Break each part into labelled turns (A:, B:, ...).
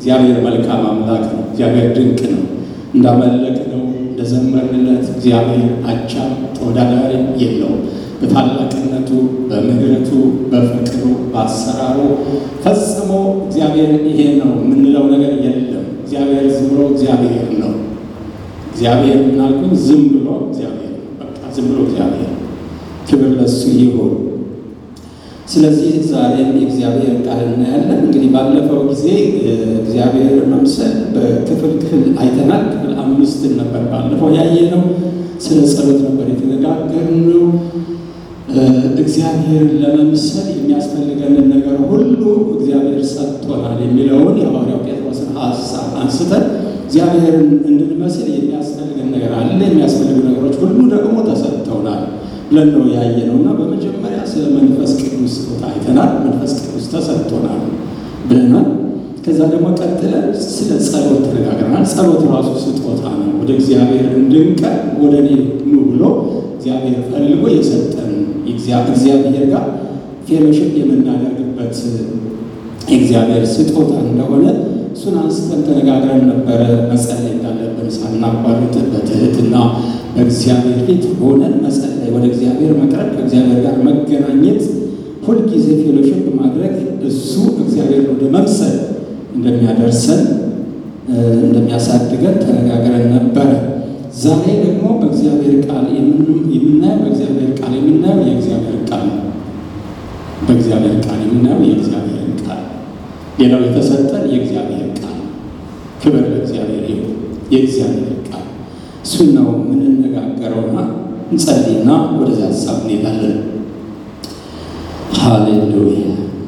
A: እግዚአብሔር መልካም አምላክ ነው። እግዚአብሔር ድንቅ ነው። እንዳመለክ ነው እንደዘመርንለት እግዚአብሔር አቻም ተወዳዳሪ የለውም። በታላቅነቱ፣ በምሕረቱ፣ በፍቅሩ፣ በአሰራሩ ፈጽሞ እግዚአብሔር ይሄ ነው የምንለው ነገር የለም። እግዚአብሔር ዝም ብሎ እግዚአብሔር ነው። እግዚአብሔር ምናልኩኝ ዝም ብሎ እግዚአብሔር በቃ ዝም ብሎ እግዚአብሔር ክብር ለሱ ይሁን። ስለዚህ ዛሬም የእግዚአብሔር ቃል እናያለን። እንግዲህ ባለፈው ጊዜ እግዚአብሔር መምሰል በክፍል ክፍል አይተናል። ክፍል አምስትን ነበር ባለፈው ያየነው። ስለ ጸሎት ነበር የተነጋገርነው። እግዚአብሔር ለመምሰል የሚያስፈልገንን ነገር ሁሉ እግዚአብሔር ሰጥቶናል የሚለውን የሐዋርያው ጴጥሮስን ሀሳብ አንስተን እግዚአብሔርን እንድንመስል የሚያስፈልገን ነገር አለ። የሚያስፈልጉ ነገሮች ሁሉ ደግሞ ተሰጥተውናል ብለን ነው ያየነው እና በመጀመሪያ ስለ መንፈስ ቅዱስ ስጦታ አይተናል። መንፈስ ቅዱስ ተሰጥቶናል ብለናል። ከዛ ደግሞ ቀጥለን ስለ ጸሎት ተነጋግረናል። ጸሎት ራሱ ስጦታ ነው። ወደ እግዚአብሔር እንድንቀርብ ወደ እኔ ኑ ብሎ እግዚአብሔር ፈልጎ የሰጠን እግዚአብሔር ጋር ፌሎሽፕ የምናደርግበት የእግዚአብሔር ስጦታ እንደሆነ እሱን አንስተን ተነጋግረን ነበረ። መጸለይ እንዳለብን ሳናቋርጥ በትህትና በእግዚአብሔር ፊት ሆነን መጸለይ፣ ወደ እግዚአብሔር መቅረብ፣ ከእግዚአብሔር ጋር መገናኘት፣ ሁልጊዜ ፌሎሽፕ ማድረግ እሱ እግዚአብሔር ወደ መምሰል እንደሚያደርሰን እንደሚያሳድገን ተነጋግረን ነበረ። ዛሬ ደግሞ በእግዚአብሔር ቃል የምናየው በእግዚአብሔር ቃል የምናየው የእግዚአብሔር ቃል በእግዚአብሔር ቃል የምናየው የእግዚአብሔር ቃል ሌላው የተሰጠን የእግዚአብሔር ቃል ክብር ለእግዚአብሔር ይሁን። የእግዚአብሔር ቃል እሱን ነው የምንነጋገረውና እንጸልይና ወደዚያ ሀሳብ እንሄዳለን። ሃሌሉያ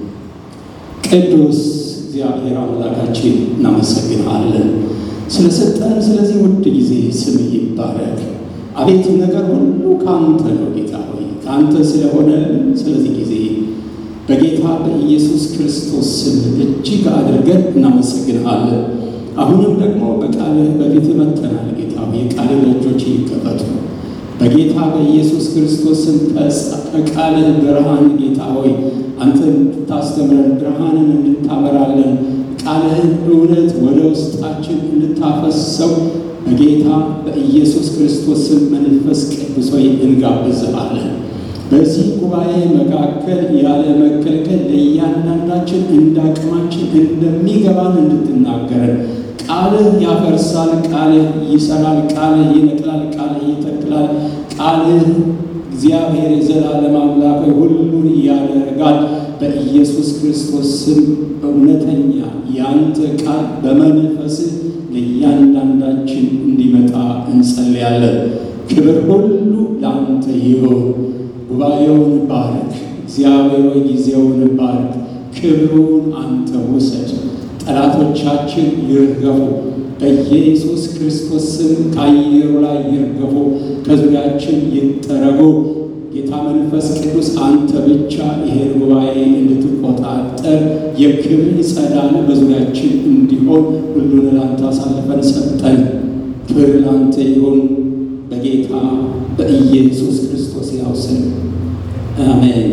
A: ቅዱስ እግዚአብሔር አምላካችን እናመሰግንሃለን ስለሰጠን ስለዚህ ውድ ጊዜ ስም ይባረክ። አቤት ነገር ሁሉ ከአንተ ነው ጌታ ሆይ ከአንተ ስለሆነልን ስለዚህ ጊዜ በጌታ በኢየሱስ ክርስቶስ ስም እጅግ አድርገን እናመሰግንሃለን። አሁንም ደግሞ በቃልህ በፊት መጥተናል ጌታ ሆይ የቃልህ ደጆች ይከፈቱ። በጌታ በኢየሱስ ክርስቶስ ስም ከቃልህ ብርሃን ጌታ ሆይ አንተ እንድታስተምረን ብርሃንን እንድታበራለን ቃልህን እውነት ወደ ውስጣችን እንድታፈሰው በጌታ በኢየሱስ ክርስቶስ ስም መንፈስ ቅዱስ ሆይ እንጋብዝሃለን። በዚህ ጉባኤ መካከል ያለ መከልከል ለእያንዳንዳችን እንዳቅማችን እንደሚገባን እንድትናገረን ቃልህ ያፈርሳል፣ ቃልህ ይሰራል፣ ቃልህ ይነቅላል፣ ቃልህ ይተክላል። ቃልህ እግዚአብሔር የዘላለም አምላክ ሁሉን ያደርጋል። በኢየሱስ ክርስቶስ ስም እውነተኛ ያንተ ቃል በመንፈስህ ለእያንዳንዳችን እንዲመጣ እንጸልያለን። ክብር ሁሉ ለአንተ ይሁን። ጉባኤውን ባርክ። እግዚአብሔር ሆይ ጊዜውን ባርክ። ክብሩን አንተ ውሰድ። ጠላቶቻችን ይርገፉ። በኢየሱስ ክርስቶስ ስም ከአየሩ ላይ ይርገፉ፣ ከዙሪያችን ይጠረጉ። ጌታ መንፈስ ቅዱስ አንተ ብቻ ይሄን ጉባኤ እንድትቆጣጠር የክብር ጸዳል በዙሪያችን እንዲሆን ሁሉን ለአንተ አሳልፈን ሰጠን። ክብር ለአንተ ይሁን በጌታ በኢየሱስ ክርስቶስ ያው ስም አሜን።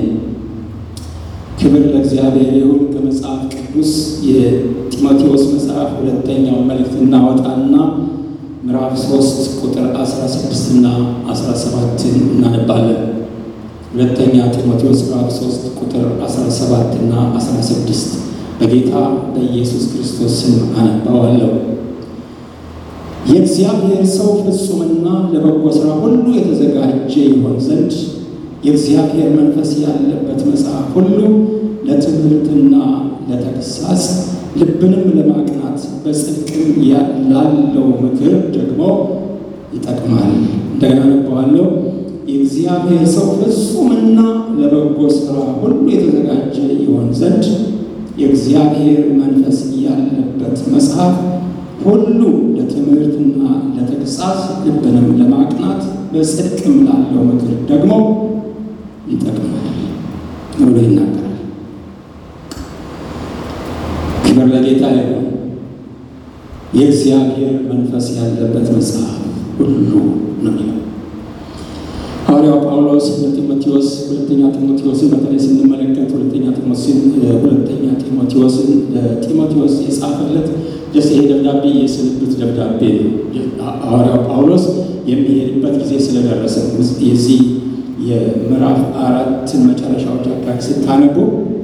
A: ክብር ለእግዚአብሔር ይሁን። ከመጽሐፍ ቅዱስ የጢሞቴዎስ መጽሐፍ ሁለተኛው መልእክት እናወጣና ምዕራፍ 3 ቁጥር 16 እና 17 እናነባለን። ሁለተኛ ጢሞቴዎስ ምዕራፍ 3 ቁጥር 17 እና 16 በጌታ በኢየሱስ ክርስቶስ ስም አነባዋለሁ። የእግዚአብሔር ሰው ፍጹምና ለበጎ ሥራ ሁሉ የተዘጋጀ ይሆን ዘንድ የእግዚአብሔር መንፈስ ያለበት መጽሐፍ ሁሉ ለትምህርትና ለተግሳጽ ልብንም ለማቅናት በጽድቅም ላለው ምክር ደግሞ ይጠቅማል። እንደገና አነበዋለሁ። የእግዚአብሔር ሰው ፍጹምና ለበጎ ሥራ ሁሉ የተዘጋጀ ይሆን ዘንድ የእግዚአብሔር መንፈስ ያለበት መጽሐፍ ሁሉ ለትምህርትና ለተግሳጽ ልብንም ለማቅናት በጽድቅም ላለው ምክር ደግሞ ይጠቅማል ብሎ ይናገራል። ክብር ለጌታ ይሁን። የእግዚአብሔር መንፈስ ያለበት መጽሐፍ ሁሉ ነው የሚለው ሐዋርያው ጳውሎስ ለጢሞቴዎስ ሁለተኛ ጢሞቴዎስን በተለይ ስንመለከት ሁለተኛ ጢሞቴዎስን ሁለተኛ ጢሞቴዎስን ለጢሞቴዎስ የጻፈለት ጀስ ይሄ ደብዳቤ የስንብት ደብዳቤ ሐዋርያው ጳውሎስ የሚሄድበት ጊዜ ስለደረሰ የዚህ የምዕራፍ አራትን መጨረሻዎች አካባቢ ስታነቡ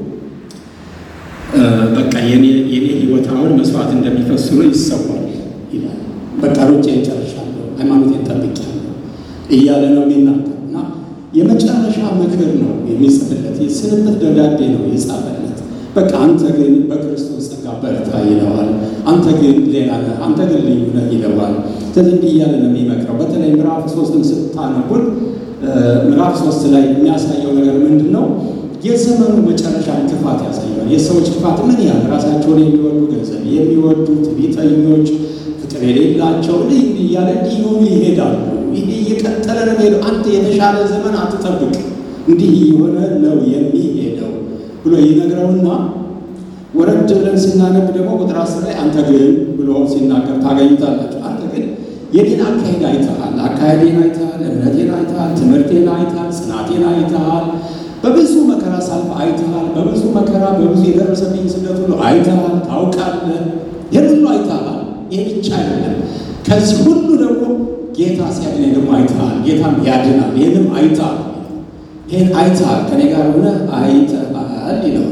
A: በቃ የኔ ህይወት አሁን መስዋዕት እንደሚፈስ ሆኖ ይሰዋል ይላል። በቃ ሩጬ ጨርሻለሁ፣ ሃይማኖቴን ጠብቄያለሁ እያለ ነው የሚናገር እና የመጨረሻ ምክር ነው የሚጽፍለት። የስንብት ደብዳቤ ነው የጻፈለት። በቃ አንተ ግን በክርስቶስ ጸጋ በርታ ይለዋል። አንተ ግን ሌላ ነህ፣ አንተ ግን ልዩ ነህ ይለዋል። ስለዚህ እንዲህ እያለ ነው የሚመክረው። በተለይ ምዕራፍ ሶስትን ስታነቡን ምዕራፍ ሶስት ላይ የሚያሳየው ነገር ምንድን ነው? የዘመኑ መጨረሻ ክፋት ያሳያል። የሰዎች ክፋት ምን ያህል ራሳቸውን የሚወዱ ገንዘብ የሚወዱ ትዕቢተኞች፣ ፍቅር የሌላቸው ልይ እያለ እንዲሆኑ ይሄዳሉ። ይሄ እየቀጠለ ነው የሚሄደው። አንተ የተሻለ ዘመን አትጠብቅ፣ እንዲህ የሆነ ነው የሚሄደው ብሎ ይነግረውና ወረድ ብለን ስናነብ ደግሞ ቁጥር አስር ላይ አንተ ግን ብሎ ሲናገር ታገኙታላችሁ። አንተ ግን የኔን አካሄድ አይተሃል፣ አካሄዴን አይተሃል፣ እምነቴን አይተሃል፣ ትምህርቴን አይተሃል፣ ጽናቴን አይተሃል በብዙ መከራ ሳልፍ አይተሃል። በብዙ መከራ በብዙ የደረሰብኝ ስደት ሁሉ አይተሃል፣ ታውቃለህ። ይህን ሁሉ አይተሃል። ይህ ብቻ አይደለም። ከዚህ ሁሉ ደግሞ ጌታ ሲያድነኝ ደግሞ አይተሃል። ጌታም ያድናል። ይህንም አይተሃል። ይህን አይተሃል፣ ከኔ ጋር ሆነ አይተሃል ይለዋል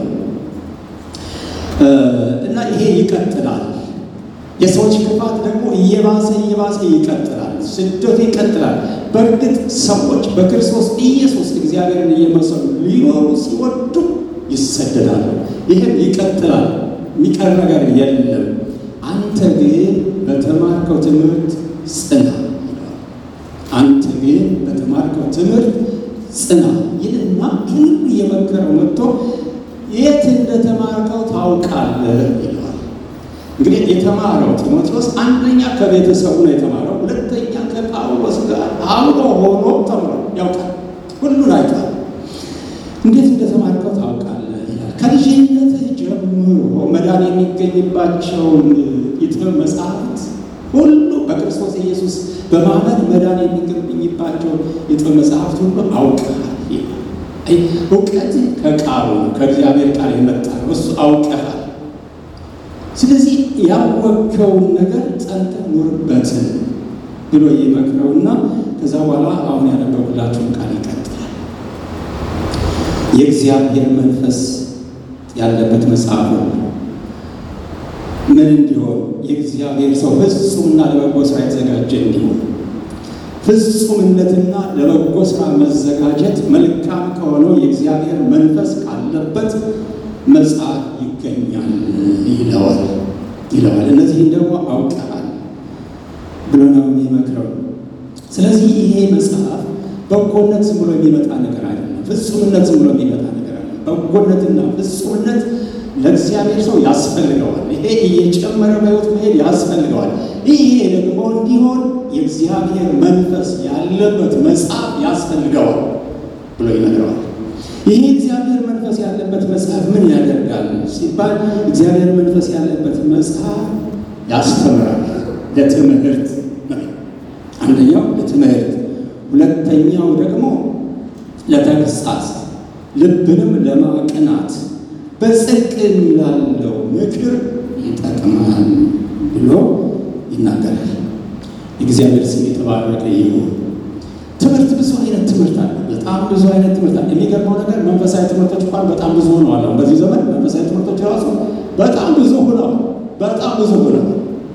A: እና ይሄ ይቀጥላል። የሰዎች ክፋት ደግሞ እየባሰ እየባሰ ይቀጥላል። ስደቱ ይቀጥላል። በእርግጥ ሰዎች በክርስቶስ ኢየሱስ እግዚአብሔርን እየመሰሉ ሊኖሩ ሲወዱ ይሰደዳሉ። ይህም ይቀጥላል። የሚቀር ነገር የለም። አንተ ግን በተማርከው ትምህርት ጽና። አንተ ግን በተማርከው ትምህርት ጽና ይልና ይህን እየመከረው መጥቶ የት እንደተማርከው ታውቃለህ ይለዋል። እንግዲህ የተማረው ጢሞቴዎስ አንደኛ ከቤተሰቡ ነው የተማረው፣ ሁለተኛ ከጳውሎስ ጋር አብሮ ሆኖ ተምሯል፣ ያውቃል፣ ሁሉን አይቷል። እንዴት እንደተማርከው ታውቃለህ ይላል። ከልጅነትህ ጀምሮ መዳን የሚገኝባቸውን የጥበብ መጽሐፍት ሁሉ በክርስቶስ ኢየሱስ በማመን መዳን የሚገኝባቸው የጥበብ መጽሐፍት ሁሉ አውቀሃል። እውቀት ከቃሉ ከእግዚአብሔር ቃል የመጣ ነው። እሱ አውቀሃል። ስለዚህ ያወቅከውን ነገር ጸንተህ ኑርበት ብሎ ይመክረውና ከዛ በኋላ አሁን ያነበብኩላችሁን ቃል ይቀጥላል። የእግዚአብሔር መንፈስ ያለበት መጽሐፍ ነው። ምን እንዲሆን የእግዚአብሔር ሰው ፍጹምና ለበጎ ስራ የተዘጋጀ እንዲሆን ፍጹምነትና ለበጎ ስራ መዘጋጀት መልካም ከሆነው የእግዚአብሔር መንፈስ ካለበት መጽሐፍ ይገኛል ይለዋል ይለዋል። እነዚህን ደግሞ አውቀሃል ብሎ ነው የሚመክረው። ስለዚህ ይሄ መጽሐፍ በጎነት ዝም ብሎ የሚመጣ ነገር አይደለም። ፍጹምነት ዝም ብሎ የሚመጣ ነገር አይደለም። በጎነትና ፍጹምነት ለእግዚአብሔር ሰው ያስፈልገዋል። ይሄ እየጨመረ በሕይወት መሄድ ያስፈልገዋል። ይሄ ደግሞ እንዲሆን የእግዚአብሔር መንፈስ ያለበት መጽሐፍ ያስፈልገዋል ብሎ ይነግረዋል። ይሄ እግዚአብሔር መንፈስ ያለበት መጽሐፍ ምን ያደርጋል ሲባል እግዚአብሔር መንፈስ ያለበት መጽሐፍ ያስተምራል። ለትምህርት አንደኛው ለትምህርት፣ ሁለተኛው ደግሞ ለተግሳጽ፣ ልብንም ለማቅናት በጽድቅም ላለው ምክር ይጠቅማል ብሎ ይናገራል። የእግዚአብሔር ስም የተባረከ ይሁን። ትምህርት ብዙ አይነት ትምህርት አለ። በጣም ብዙ አይነት ትምህርት አለ። የሚገርመው ነገር መንፈሳዊ ትምህርቶች እንኳን በጣም ብዙ ሆነዋል። አሁን በዚህ ዘመን መንፈሳዊ ትምህርቶች ራሱ በጣም ብዙ ሆነዋል። በጣም ብዙ ሆነዋል።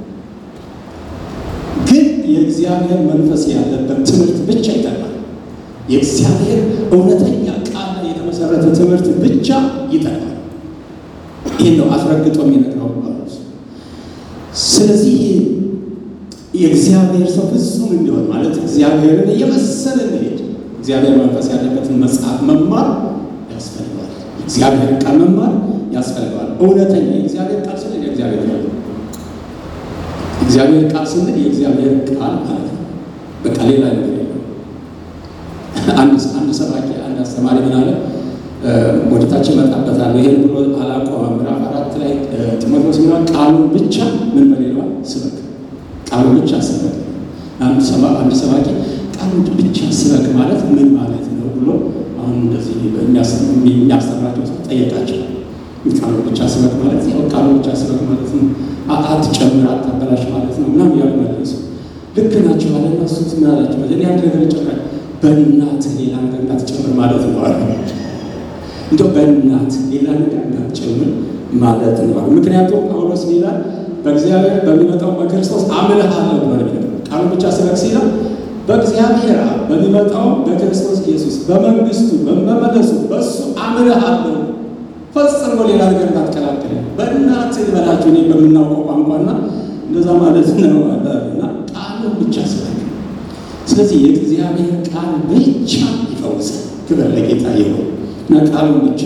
A: ግን የእግዚአብሔር መንፈስ ያለበት ትምህርት ብቻ ይጠቅማል። የእግዚአብሔር እውነተኛ ቃል ላይ የተመሰረተ ትምህርት ብቻ ይጠቅማል። ይህን ነው አስረግጦ የሚነግረው ጳውሎስ። ስለዚህ የእግዚአብሔር ሰው ፍጹም እንዲሆን ማለት እግዚአብሔርን እየመሰለ እንዲሄድ እግዚአብሔር መንፈስ ያለበትን መጽሐፍ መማር ያስፈልገዋል። እግዚአብሔር ቃል መማር ያስፈልገዋል። እውነተኛ የእግዚአብሔር ቃል ስንል የእግዚአብሔር ቃል እግዚአብሔር ቃል ስንል የእግዚአብሔር ቃል ማለት ነው። በቃ ሌላ ነገር የለም። አንድ አንድ ሰባኪ አንድ አስተማሪ ምን አለ? ወደታች እመጣበታለሁ። ይሄን ብሎ አላቆመም። ምዕራፍ አራት ላይ ጢሞቴዎስ ሚሆን ቃሉን ብቻ ምን በሌለዋል ስበክ ቃሉን ብቻ ስበክ። አንድ ሰባኪ ቃሉን ብቻ ስበክ ማለት ምን ማለት ነው ብሎ አሁን እንደዚህ የሚያስተምራቸው ሰው ጠየቃቸው። ቃሉን ብቻ ስበክ ማለት ያው ቃሉን ብቻ ስበክ ማለት ነው፣ አትጨምር አታበላሽ ማለት ነው ምናምን እያሉ መለሱ። ልክ ናቸው አለ እና እሱ ምን አላቸው? እኔ አንድ ነገር ይጨምራል በእናትህ ሌላ ነገር እንዳትጨምር ማለት ነው አለ። እንደው በእናትህ ሌላ ነገር እንዳትጨምር ማለት ነው። ምክንያቱም ጳውሎስ ይላል በእግዚአብሔር በሚመጣው በክርስቶስ አምልሃለሁ ብሎ ነው። ቃሉ ብቻ ስበክ ሲለው በእግዚአብሔር በሚመጣው በክርስቶስ ኢየሱስ በመንግስቱ በመመለሱ በእሱ አምልሃለሁ ፈጽሞ ሌላ ነገር እንዳትቀላቅል በእናትህ ልበላችሁ እኔ በምናውቀው ቋንቋና እንደዛ ማለት ነው እና ቃሉን ብቻ ስበክ። ስለዚህ የእግዚአብሔር ቃል ብቻ ይፈውሳል። ክብር ለጌታ ይሁን እና ቃሉን ብቻ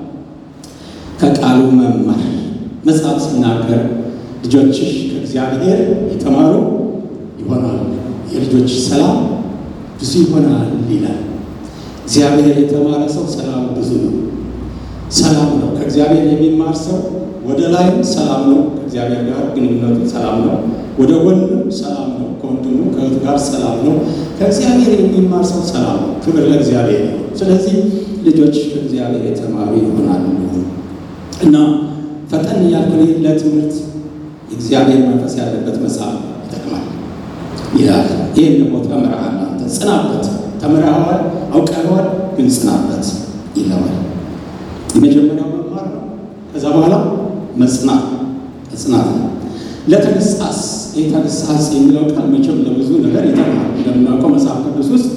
A: ከቃሉ መማር መጽሐፍ ሲናገር ልጆችሽ ከእግዚአብሔር የተማሩ ይሆናል፣ የልጆች ሰላም ብዙ ይሆናል ይላል። እግዚአብሔር የተማረ ሰው ሰላም ብዙ ነው። ሰላም ነው። ከእግዚአብሔር የሚማር ሰው ወደ ላይም ሰላም ነው፣ ከእግዚአብሔር ጋር ግንኙነቱ ሰላም ነው። ወደ ጎንም ሰላም ነው፣ ከወንድሙ ከእህቱ ጋር ሰላም ነው። ከእግዚአብሔር የሚማር ሰው ሰላም ነው። ክብር ለእግዚአብሔር ነው። ስለዚህ ልጆች ከእግዚአብሔር የተማሩ ይሆናሉ እና ፈጠን እያልኩ ለትምህርት የእግዚአብሔር መንፈስ ያለበት መጽሐፍ ይጠቅማል ይላል። ይህን ደግሞ ተምረሃል፣ አንተ ጽናበት። ተምረኸዋል፣ አውቀኸዋል፣ ግን ጽናበት ይለዋል። የመጀመሪያው መማር ነው። ከዛ በኋላ መጽናት መጽናት ነው። ለተግሳጽ ይህ ተግሳጽ የሚለው ቃል መቼም ለብዙ ነገር ይጠቅማል። እንደምናውቀው መጽሐፍ ቅዱስ ውስጥ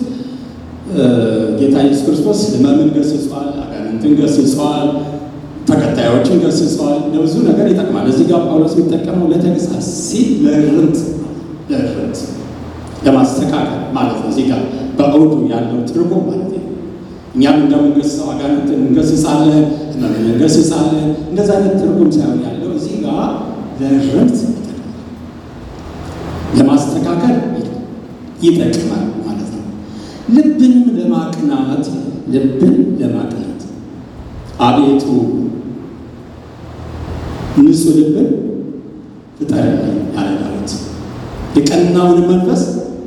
A: ጌታ ኢየሱስ ክርስቶስ ሕመምን ገስጿል፣ አጋንንትን ገስጿል፣ ተከታዮችን ገስጸዋል። ለብዙ ነገር ይጠቅማል። እዚህ ጋር ጳውሎስ የሚጠቀመው ለተግሳጽ ሲል ለእርምት ለእርምት ለማስተካከል ማለት ነው። እዚህ ጋር በአውዱ ያለው ትርጉም ማለት ነው። እኛም እንደምንገስጸው አጋንንትን እንገስጻለን፣ ሕመምን እንገስጻለን። እንደዛ አይነት ትርጉም ሳይሆን ያለው እዚህ ጋር ለእርምት ለማስተካከል ይጠቅማል ማለት ነው። ልብንም ለማቅናት ልብን ለማቅናት አቤቱ ንጹሕ ልብን ፍጠርልኝ ያለ ዳዊት የቀናውን መንፈስ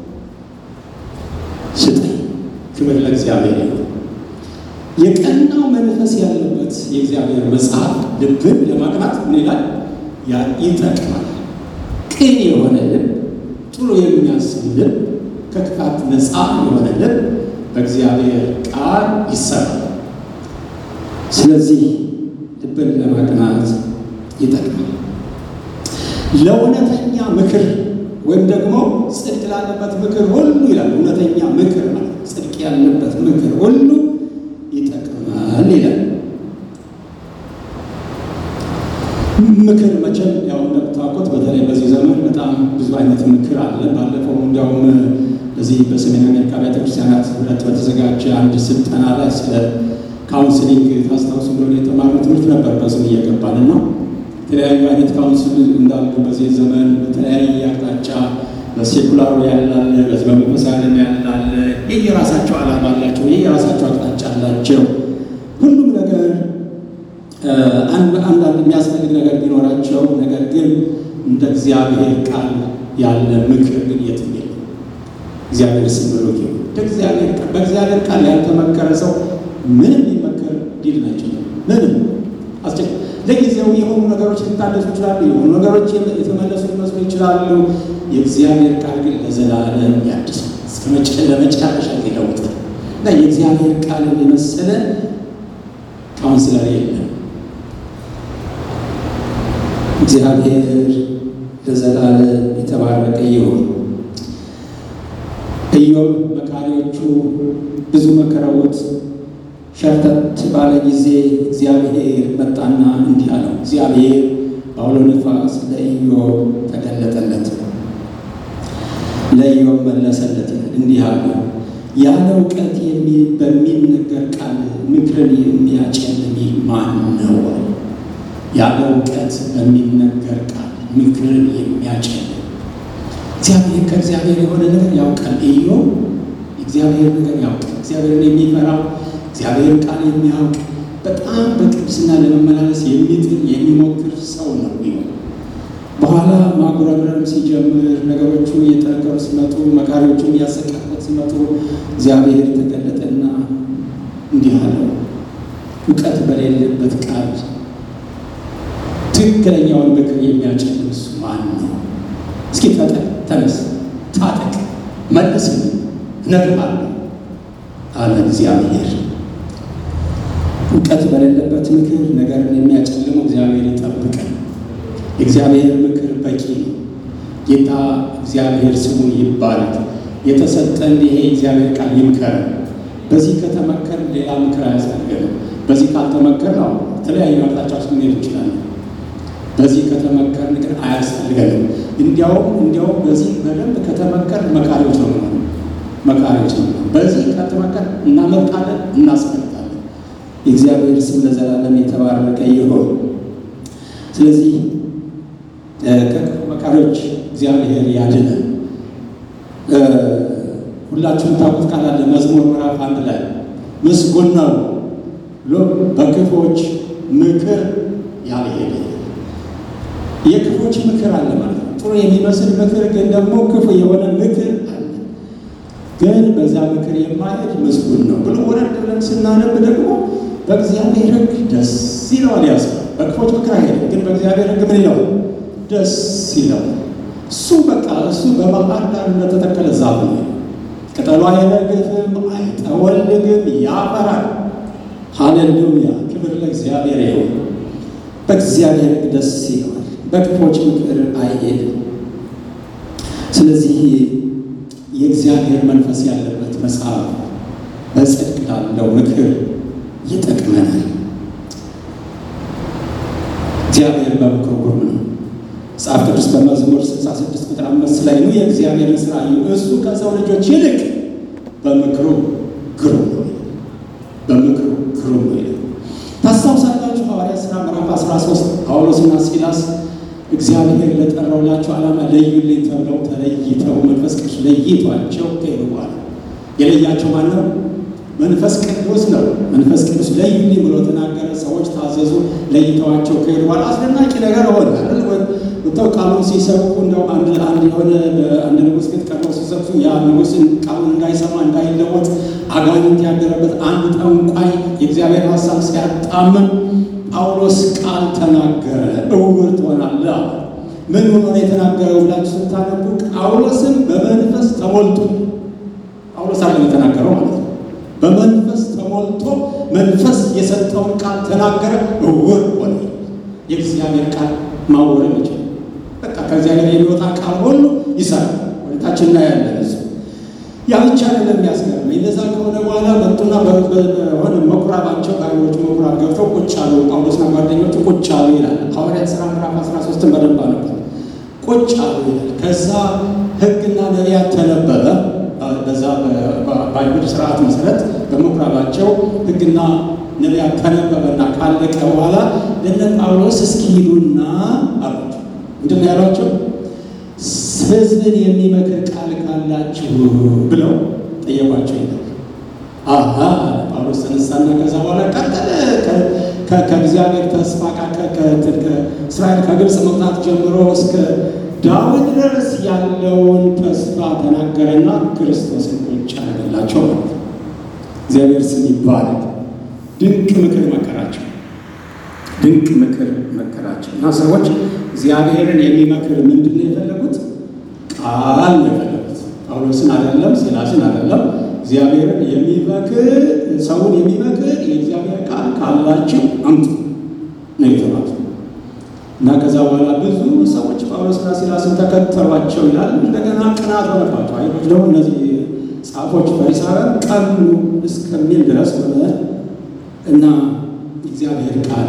A: ስጠኝ። ክብር ለእግዚአብሔር ይሁን። የቀናው መንፈስ ያለበት የእግዚአብሔር መጽሐፍ ልብን ለማቅናት ምን ይላል? ይጠቅማል። ቅን የሆነ ልብ፣ ጥሩ የሚያስብ ልብ፣ ከክፋት ነፃ የሆነ ልብ በእግዚአብሔር ቃል ይሰራል። ስለዚህ ልብን ለማቅናት ይጠቅማል። ለእውነተኛ ምክር ወይም ደግሞ ጽድቅ ላለበት ምክር ሁሉ ይላል። እውነተኛ ምክር ማለት ጽድቅ ያለበት ምክር ሁሉ ይጠቅማል ይላል። ምክር መቼም ያው እንደምታውቁት በተለይ በዚህ ዘመን በጣም ብዙ አይነት ምክር አለ። ባለፈው እንዲያውም በዚህ በሰሜን አሜሪካ ቤተክርስቲያናት ህብረት በተዘጋጀ አንድ ስልጠና ላይ ስለ ካውንስሊንግ ታስታውሱ እንደሆነ የተማሩ ትምህርት ነበር። በስም እየገባን ነው። የተለያዩ አይነት ካውንስል እንዳሉ በዚህ ዘመን በተለያየ አቅጣጫ በሴኩላሩ ያላለ በዚህ በመንፈሳዊ ዓለም ያላለ የየራሳቸው ዓላማ አላቸው፣ የየራሳቸው አቅጣጫ አላቸው። ሁሉም ነገር አንዳንድ የሚያስፈልግ ነገር ቢኖራቸው፣ ነገር ግን እንደ እግዚአብሔር ቃል ያለ ምክር ግን የትም የለም። እግዚአብሔር ስም ብሩክ ይሁን። በእግዚአብሔር ቃል ያልተመከረ ሰው ምንም ሊመከር ሊድን አይችልም። ምንም አስቸ ለጊዜው የሆኑ ነገሮች ሊታደሱ ይችላሉ። የሆኑ ነገሮች የተመለሱ ሊመስሉ ይችላሉ። የእግዚአብሔር ቃል ግን ለዘላለም ያድሳል፣ ለመጨረሻ ይለውጣል እና የእግዚአብሔር ቃል የመሰለ ካውንስለር የለም። እግዚአብሔር ለዘላለም የተባረከ ይሁን። ኢዮብ መካሪዎቹ ብዙ መከረውት ሸርተት ባለ ጊዜ እግዚአብሔር መጣና እንዲህ አለው። እግዚአብሔር በአውሎ ነፋስ ለኢዮብ ተገለጠለት፣ ለኢዮብ መለሰለት እንዲህ አለው፣ ያለ እውቀት በሚነገር ቃል ምክርን የሚያጨልም ማን ነው? ያለ እውቀት በሚነገር ቃል ምክርን የሚያጨልም እግዚአብሔር ከእግዚአብሔር የሆነ ነገር ያውቃል። ኢዮብ እግዚአብሔር ነገር ያውቃል። እግዚአብሔርን የሚፈራው እግዚአብሔር ቃል የሚያውቅ በጣም በቅድስና ለመመላለስ የሚጥር የሚሞክር ሰው ነው ቢሆን በኋላ ማጉረምረም ሲጀምር ነገሮቹ እየጠነከሩ ሲመጡ መካሪዎቹ እያሰቃቁት ሲመጡ እግዚአብሔር ተገለጠና እንዲህ አለው፣ እውቀት በሌለበት ቃል ትክክለኛውን ምክር የሚያጨልም እሱ ማን ነው? እስኪ ፈጠን፣ ተነስ፣ ታጠቅ፣ መልስልኝ፣ እነግርሃለሁ አለ እግዚአብሔር። እውቀት በሌለበት ምክር ነገርን የሚያጨልመው እግዚአብሔር ይጠብቀን። የእግዚአብሔር ምክር በቂ ነው። ጌታ እግዚአብሔር ስሙ ይባረክ። የተሰጠን ይሄ እግዚአብሔር ቃል ይምከረን። በዚህ ከተመከር ሌላ ምክር አያስፈልገንም። በዚህ ካልተመከር ነው የተለያዩ አቅጣጫዎች ልንሄድ እንችላለን። በዚህ ከተመከርን ግን አያስፈልገንም። እንዲያውም እንዲያውም በዚህ በደንብ ከተመከር መካሪዎች ነው ማለት መካሪዎች ነው። በዚህ ከተመከር እናመልጣለን፣ እናስፈልጋለን። የእግዚአብሔር ስም ለዘላለም የተባረከ ይሁን። ስለዚህ መካሪዎች እግዚአብሔር ያድነን። ሁላችሁም ታውቁት ቃል አለ መዝሙር ምዕራፍ አንድ ላይ ምስጉን ነው ብሎ በክፎች ምክር ያልሄደ የክፎች ምክር አለ ማለት ነው። ጥሩ የሚመስል ምክር ግን ደግሞ ክፉ የሆነ ምክር አለ። ግን በዛ ምክር የማይሄድ ምስጉን ነው ብሎ ወረድ ብለን ስናነብ ደግሞ በእግዚአብሔር ሕግ ደስ ይለዋል። ያስ በክፎች ምክር አይሄድም፣ ግን በእግዚአብሔር ሕግ ምን ይለዋል? ደስ ይለዋል። እሱ በቃ እሱ በባህር ዳር እንደተተከለ ዛፍ ነው። ቅጠሉ አይረግፍም፣ አይጠወልግም፣ ያፈራል። ሃሌሉያ! ክብር ለእግዚአብሔር ይሁን። በእግዚአብሔር ሕግ ደስ ይለዋል፣ በክፎች ምክር አይሄድም። ስለዚህ የእግዚአብሔር መንፈስ ያለበት መጽሐፍ በጽድቅ ላለው ምክር ይጠቅመናል። እግዚአብሔር በምክሩ ግሩም ነው። መጽሐፍ ቅዱስ በመዝሙር 66 ቁጥር አምስት ላይ ነው የእግዚአብሔርን ስራ እዩ፣ እሱ ከሰው ልጆች ይልቅ በምክሩ ግሩም ነው። በምክሩ ግሩም ነው ይላል። ታስታውሳላችሁ ሐዋርያት ሥራ ምዕራፍ 13 ጳውሎስና ሲላስ እግዚአብሔር ለጠራውላቸው ዓላማ ለዩልኝ ተብለው ተለይተው መንፈስ ቅዱስ ለይቷቸው ከሄዱ በኋላ የለያቸው ማን ነው? መንፈስ ቅዱስ ነው። መንፈስ ቅዱስ ለዩልኝ ብሎ ተናገረ። ሰዎች ታዘዙ። ለይተዋቸው ከሄዱ በኋላ አስደናቂ ነገር ሆነ። ወጥተው ቃሉን ሲሰብኩ እንደው አንድ አንድ የሆነ በአንድ ንጉሥ ቤት ቀርበው ሲሰብኩ ያ ንጉሥን ቃሉን እንዳይሰማ እንዳይለወጥ አጋንንት ያደረበት አንድ ጠንቋይ የእግዚአብሔር ሀሳብ ሲያጣምም ጳውሎስ ቃል ተናገረ። እውር ትሆናለህ። ምን ሆኖ ነው የተናገረው ብላችሁ ስታነቡ ጳውሎስም በመንፈስ ተሞልቶ ጳውሎስ አለም የተናገረው ማለት ነው። በመንፈስ ተሞልቶ መንፈስ የሰጠውን ቃል ተናገረ። እውር ሆነ። የእግዚአብሔር ቃል ማወርም ይችላል። በቃ ከእግዚአብሔር የሚወጣ ቃል ሁሉ ይሰራል። ወደታችን እናያለን። እሱ ያ ብቻ አይደለም የሚያስገርመኝ። እንደዛ ከሆነ በኋላ መጡና በሆነ መኩራባቸው በአይሁዶች መኩራብ ገብተው ቁጭ አሉ። ጳውሎስና ጓደኞቹ ቁጭ አሉ ይላል። ሐዋርያት ሥራ ምዕራፍ 13 በደንብ ነበር። ቁጭ አሉ ይላል። ከዛ ሕግና ነቢያት ተነበበ። በዛ በአይሁድ ስርዓት መሰረት በምኩራባቸው ሕግና ነቢያት ተነበበና ካለቀ በኋላ ለነ ጳውሎስ እስኪ ሂዱና አሏቸው። ምንድን ነው ያሏቸው? ሕዝብን የሚመክር ቃል ካላችሁ ብለው ጠየቋቸው ይላል። አሀ ጳውሎስ ተነሳና ከዛ በኋላ ቀጠለ። ከእግዚአብሔር ተስፋ ከእስራኤል ከግብፅ መውጣት ጀምሮ እስከ ዳዊት ድረስ ያለውን ተስፋ ተናገረና ክርስቶስን ቁጭ አደረገላቸው ማለት ነው። እግዚአብሔር ስም ይባረክ። ድንቅ ምክር መከራቸው፣ ድንቅ ምክር መከራቸው እና ሰዎች እግዚአብሔርን የሚመክር ምንድን ነው የፈለጉት? ቃል ነው የፈለጉት። ጳውሎስን አይደለም፣ ሲላስን አይደለም። እግዚአብሔርን የሚመክር ሰውን የሚመክር የእግዚአብሔር ቃል ካላችሁ አምጡ ነው የተባሉት። እና ከዛ በኋላ ብዙ ሰዎች ጳውሎስና ሲላስን ተከተሏቸው ይላል። እንደገና ቅናት ሆነባቸው። አይሁዶች ደግሞ እነዚህ ጻፎች ፈሪሳውያን ቀኑ እስከሚል ድረስ ሆነ እና እግዚአብሔር ቃል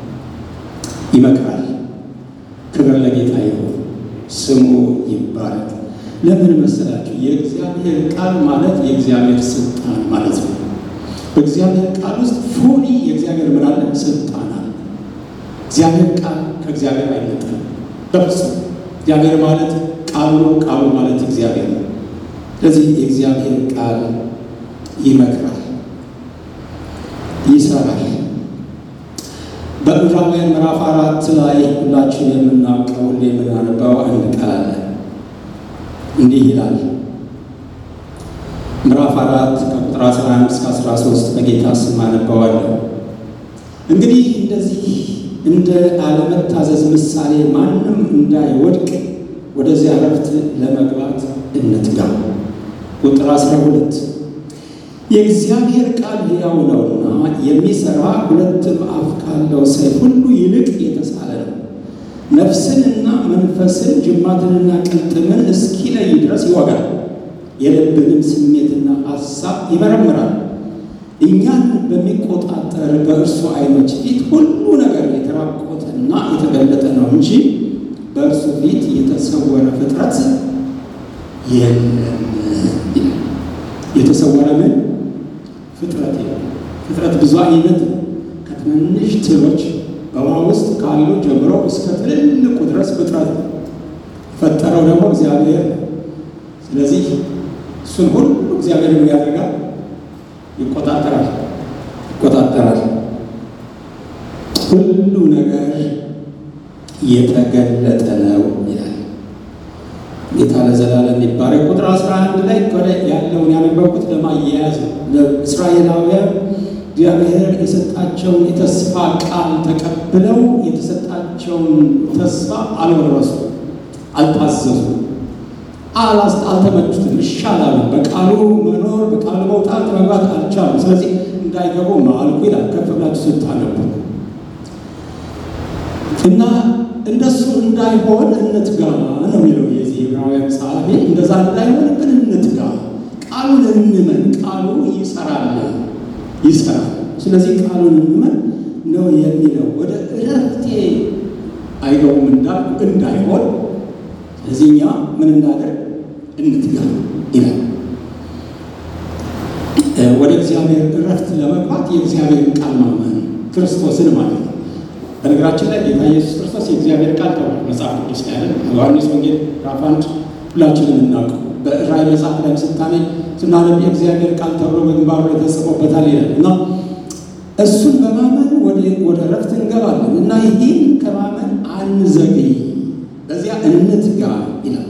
A: ይመክራል። ክብር ለጌታ ይሁን፣ ስሙ ይባረክ። ለምን መሰላችሁ? የእግዚአብሔር ቃል ማለት የእግዚአብሔር ስልጣን ማለት ነው። በእግዚአብሔር ቃል ውስጥ ፉሊ የእግዚአብሔር ምን አለ? ስልጣን አለ። እግዚአብሔር ቃል ከእግዚአብሔር አይነጠልም በፍጹም። እግዚአብሔር ማለት ቃሉ ነው፣ ቃሉ ማለት እግዚአብሔር ነው። ስለዚህ የእግዚአብሔር ቃል ይመክራል፣ ይሰራል። በዕብራውያን ምዕራፍ አራት ላይ ሁላችን የምናውቀው ሁሌ የምናነባው አንድ ቃል አለ። እንዲህ ይላል ምዕራፍ አራት ከቁጥር 11 እስከ 13 በጌታ ስም አነባዋለሁ። እንግዲህ እንደዚህ እንደ አለመታዘዝ ምሳሌ ማንም እንዳይወድቅ ወደዚያ ዕረፍት ለመግባት እንትጋ። ቁጥር 12 የእግዚአብሔር ቃል ሕያው ነውና የሚሠራ ሁለትም አፍ ካለው ሰይፍ ሁሉ ይልቅ የተሳለ ነው፣ ነፍስንና መንፈስን ጅማትንና ቅልጥምን እስኪለይ ድረስ ይወጋል፣ የልብንም ስሜትና ሐሳብ ይመረምራል። እኛን በሚቆጣጠር በእርሱ ዓይኖች ፊት ሁሉ ነገር የተራቆተና የተገለጠ ነው እንጂ በእርሱ ፊት የተሰወረ ፍጥረት የለም። የተሰወረ ምን ፍጥረት የለም። ፍጥረት ብዙ አይነት ነው። ከትንንሽ ትሎች በውሃ ውስጥ ካሉ ጀምሮ እስከ ትልልቁ ድረስ ፍጥረት ነው። ፈጠረው ደግሞ እግዚአብሔር ነው። ስለዚህ እሱን ሁሉ እግዚአብሔር ምን ያደርጋል? ይቆጣጠራል ይቆጣጠራል። ሁሉ ነገር የተገለጠ ነው ይላል ጌታ ለዘላለም ይባረክ። ቁጥር 11 ላይ ከላይ ያለውን ያነበብኩት ለማያያዝ ነው። ለእስራኤላውያን እግዚአብሔር የሰጣቸውን የተስፋ ቃል ተቀብለው የተሰጣቸውን ተስፋ አልወረሱ፣ አልታዘዙ፣ አልተመቹትም፣ ይሻላሉ። በቃሉ መኖር በቃሉ መውጣት መግባት አልቻሉም። ስለዚህ እንዳይገቡ ማልኩ ይላል ከፍ ብላችሁ ስታነቡ እና እንደሱ እንዳይሆን እንትጋ ነው የሚለው የዚህ ዕብራውያን ጸሐፊ። እንደዛ እንዳይሆን ግን እንትጋ፣ ቃሉን እንመን። ቃሉ ይሰራል ይሰራል። ስለዚህ ቃሉን እንመን ነው የሚለው። ወደ እረፍቴ አይገቡም እንዳልኩ እንዳይሆን፣ ስለዚህ እኛ ምን እናደርግ እንትጋ ይላል። ወደ እግዚአብሔር እረፍት ለመግባት የእግዚአብሔርን ቃል ማመን ክርስቶስን ማለት ነው። በነገራችን ላይ ጌታ ኢየሱስ ክርስቶስ የእግዚአብሔር ቃል ተብሏል መጽሐፍ ቅዱስ ላይ አይደል? ዮሐንስ ወንጌል ምዕራፍ አንድ ሁላችንም እናውቀው። በራእይ መጽሐፍ ላይ ስታነኝ ስናነብ የእግዚአብሔር ቃል ተብሎ በግንባሩ ላይ ተጽፎበታል ይላል እና እሱን በማመን ወደ እረፍት እንገባለን እና ይህን ከማመን አንዘግይ፣ በዚያ እንትጋ ይላል።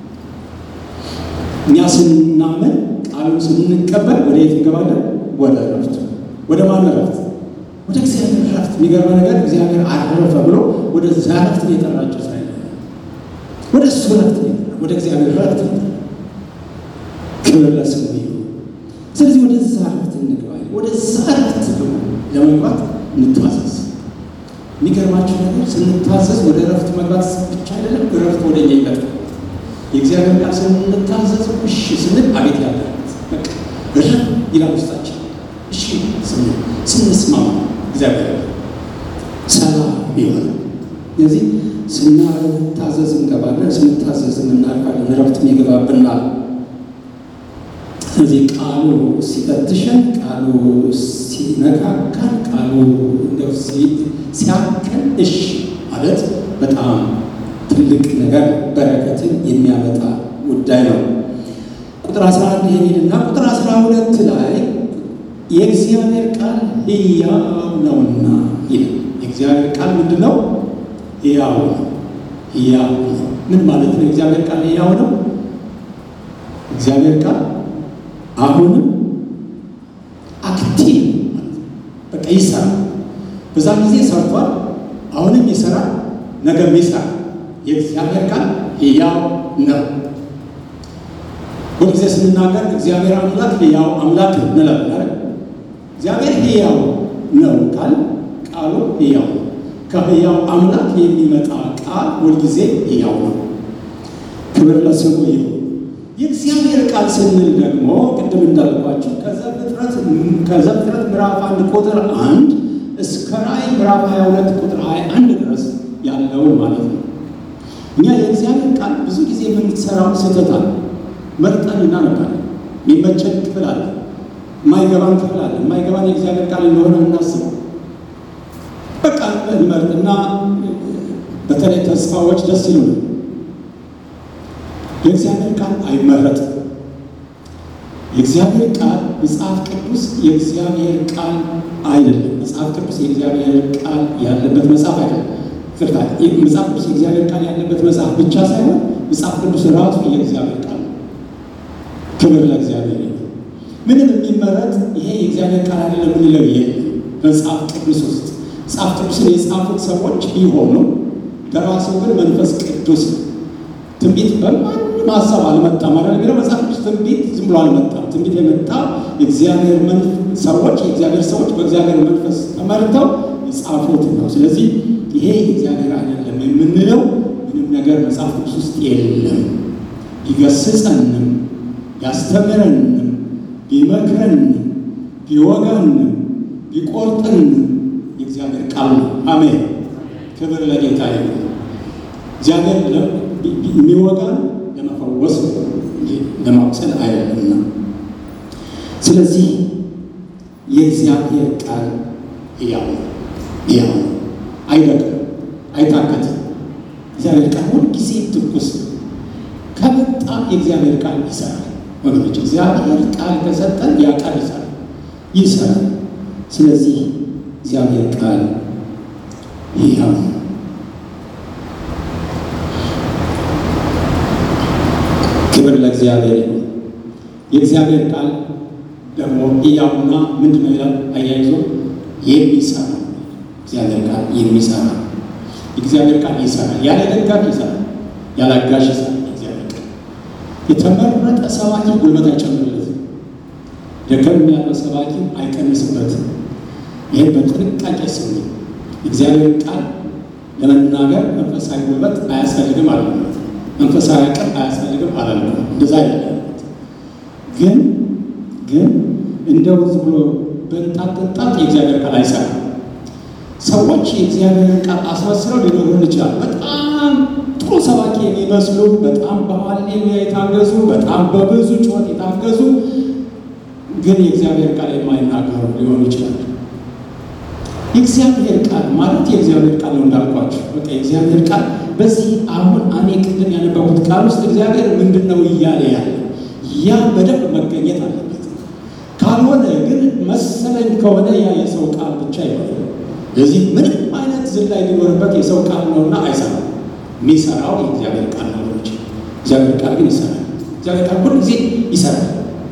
A: እኛ ስናመን ቃሉን ስንቀበል ወደ የት እንገባለን? ወደ እረፍት። ወደ ማን እረፍት? ወደ እግዚአብሔር እረፍት። የሚገርመ ነገር እግዚአብሔር አረፈ ብሎ ወደ ዛ እረፍት ነው የጠራቸው እስራኤል። ወደ እሱ እረፍት ነው የጠራ ወደ እግዚአብሔር እረፍት ነው። ክብር ለስሙ ይሁን። ስለዚህ ወደ ዛ እረፍት እንግባ። ወደ ዛ እረፍት ደግሞ ለመግባት እንታዘዝ። የሚገርማቸው ነገር ስንታዘዝ ወደ እረፍት መግባት ብቻ አይደለም፣ እረፍት ወደ እኛ ይመጣል። የእግዚአብሔር ቃል ስንታዘዝ እሺ ስንል አቤት ያለ በቃ እረፍ ይላል ውስጣችን። እሺ ስንል ስንስማማ እግዚአብሔር ሰላም ይሆናል። ስለዚህ ስናታዘዝ እንገባለን፣ ስንታዘዝ እናልፋለን፣ እረፍትም ይገባብናል። ስለዚህ ቃሉ ሲፈትሸን፣ ቃሉ ሲነካካን፣ ቃሉ እንደው ሲያከን እሺ ማለት በጣም ትልቅ ነገር በረከትን የሚያመጣ ጉዳይ ነው። ቁጥር 11 የሚልና ቁጥር 12 ላይ የእግዚአብሔር ቃል ሕያው ነውና ይላል። የእግዚአብሔር ቃል ምንድን ነው? ሕያው ነው። ሕያው ነው። ምን ማለት ነው? የእግዚአብሔር ቃል ሕያው ነው። እግዚአብሔር ቃል አሁንም አክቲቭ በቃ ይሰራል። በዛ ጊዜ ሰርቷል፣ አሁንም ይሰራል፣ ነገም ይሰራል። የእግዚአብሔር ቃል ሕያው ነው። ሁልጊዜ ስንናገር እግዚአብሔር አምላክ ሕያው አምላክ እንላለን። እግዚአብሔር ሕያው ነው ቃል ቃሉ ሕያው ነው። ከሕያው አምላክ የሚመጣ ቃል ሁልጊዜ ሕያው ነው። ክብር ለስሙ ይሁን። የእግዚአብሔር ቃል ስንል ደግሞ ቅድም እንዳልኳቸው ከዘፍጥረት ምዕራፍ አንድ ቁጥር አንድ እስከ ራእይ ምዕራፍ 22 ቁጥር 21 ድረስ ያለውን ማለት ነው። እኛ የእግዚአብሔር ቃል ብዙ ጊዜ የምንሰራው ስህተት አለ። መርጠን እናነባለን። የሚመቸን ክፍል አለ፣ የማይገባን ክፍል አለ። የማይገባን የእግዚአብሔር ቃል እንደሆነ እናስበው። በቃ እንመርጥና በተለይ ተስፋዎች ደስ ይሉናል። የእግዚአብሔር ቃል አይመረጥም። የእግዚአብሔር ቃል መጽሐፍ ቅዱስ የእግዚአብሔር ቃል አይደለም። መጽሐፍ ቅዱስ የእግዚአብሔር ቃል ያለበት መጽሐፍ አይደለም። ፍርታ መጽሐፍ ቅዱስ የእግዚአብሔር ቃል ያለበት መጽሐፍ ብቻ ሳይሆን መጽሐፍ ቅዱስ ራሱ የእግዚአብሔር ቃል ነው። ክብር ለእግዚአብሔር ይሁን። ምንም የሚመረጥ ይሄ የእግዚአብሔር ቃል አይደለም የምንለው የለም። መጽሐፍ ቅዱስ ውስጥ መጽሐፍ ቅዱስን የጻፉት ሰዎች ቢሆኑ ደራሲው ግን መንፈስ ቅዱስ ነው። ትንቢት በማንም ሀሳብ አልመጣም ማለት የሚለው መጽሐፍ ቅዱስ ትንቢት ዝም ብሎ አልመጣም። ትንቢት የመጣ የእግዚአብሔር ሰዎች የእግዚአብሔር ሰዎች በእግዚአብሔር መንፈስ ተመርተው የጻፉት ነው። ስለዚህ ይሄ የእግዚአብሔር አይደለም የምንለው ምንም ነገር መጽሐፍ ቅዱስ ውስጥ የለም። ቢገስጸንም ያስተምረንም ቢመክረንም ቢወጋንም ቢቆርጥንም የእግዚአብሔር ቃል ነው። አሜን። ክብር ለጌታ ይሁን። እግዚአብሔር የሚወጋን ለመፈወስ ለማቁሰል አይደለምና፣ ስለዚህ የእግዚአብሔር ቃል ሕያው ሕያው አይደክም፣ አይታከትም። እግዚአብሔር ቃል ሁልጊዜ ትኩስ ከመጣ የእግዚአብሔር ቃል ይሰራል። ወገኖች እግዚአብሔር ቃል ከሰጠን ያ ቃል ይሰራል ይሰራል። ስለዚህ እግዚአብሔር ቃል ሕያው ነው። ክብር ለእግዚአብሔር ይሁን። የእግዚአብሔር ቃል ደግሞ ሕያውና ምንድን ነው ይላል አያይዞ የሚሰራ እግዚአብሔር ቃል የሚሰራ የእግዚአብሔር ቃል ይሰራል። ያለ ደጋፊ ይሰራል፣ ያለ አጋዥ ይሰራል። እግዚአብሔር ቃል የተመረጠ ሰባኪ ጉልበት አይጨምርለትም፣ ደከም ያለው ሰባኪ አይቀንስበትም። ይህም በጥንቃቄ ስሙ። እግዚአብሔር ቃል ለመናገር መንፈሳዊ ጉልበት አያስፈልግም አለ መንፈሳዊ አቅም አያስፈልግም አላለም። እንደዛ አይደለም። ግን ግን እንደው ዝም ብሎ በንጣት ጥንጣት የእግዚአብሔር ቃል አይሰራም። ሰዎች የእግዚአብሔርን ቃል አስመስለው ሊኖሩን ይችላል። በጣም ጥሩ ሰባኪ የሚመስሉ በጣም በሃሌሉያ የታገዙ በጣም በብዙ ጩኸት የታገዙ ግን የእግዚአብሔር ቃል የማይናገሩ ሊሆኑ ይችላል። የእግዚአብሔር ቃል ማለት የእግዚአብሔር ቃል ነው እንዳልኳቸው። በቃ የእግዚአብሔር ቃል በዚህ አሁን እኔ ቅድም ያነበቡት ቃል ውስጥ እግዚአብሔር ምንድን ነው እያለ ያለ ያ በደንብ መገኘት አለበት። ካልሆነ ግን መሰለኝ ከሆነ ያ የሰው ቃል ብቻ ይሆናል። ለዚህ ምንም አይነት ዝላይ ሊኖርበት የሰው ቃል ነውና አይሰራም። የሚሰራው የእግዚአብሔር ቃል ነው። እግዚአብሔር ቃል ግን ይሰራል። እግዚአብሔር ቃል ሁሉ ጊዜ ይሰራል።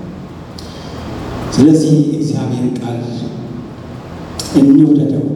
A: ስለዚህ እግዚአብሔር ቃል እንውደደው።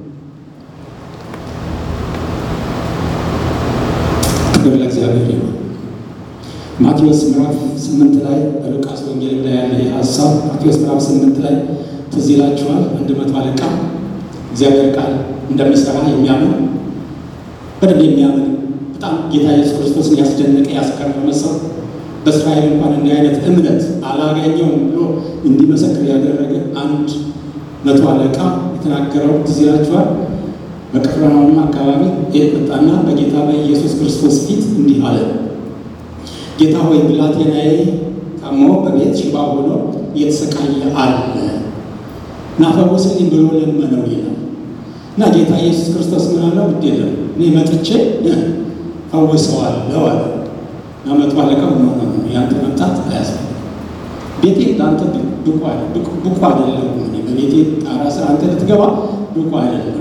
A: ክብር ለእግዚአብሔር ይሁን። ማቴዎስ ምዕራፍ ስምንት ላይ በሉቃስ ወንጌል ላይ ያለ ሀሳብ ማቴዎስ ምዕራፍ ስምንት ላይ ትዝ ይላችኋል። አንድ መቶ አለቃ እግዚአብሔር ቃል እንደሚሰራ የሚያምን በደንብ የሚያምን በጣም ጌታ ኢየሱስ ክርስቶስን ያስደነቀ ያስገረመ ሰው በእስራኤል እንኳን እንዲህ አይነት እምነት አላገኘውም ብሎ እንዲመሰክር ያደረገ አንድ መቶ አለቃ የተናገረው ትዝ ይላችኋል። በቅፍርናሆም አካባቢ የመጣና በጌታ በኢየሱስ ክርስቶስ ፊት እንዲህ አለ፣ ጌታ ሆይ ብላቴናዬ ታሞ በቤት ሽባ ሆኖ እየተሰቃየ አለ እና ፈውስልኝ ብሎ ለመነው ይላል። እና ጌታ ኢየሱስ ክርስቶስ ምን አለው? ግድ የለም እኔ መጥቼ ፈውሰዋለሁ አለ። እና መቶ አለቃው ሆኖ ያንተ መምጣት አያስፈልግም፣ ቤቴ ለአንተ ብቁ አይደለም፣ በቤቴ ጣራ ስር አንተ ልትገባ ብቁ አይደለም።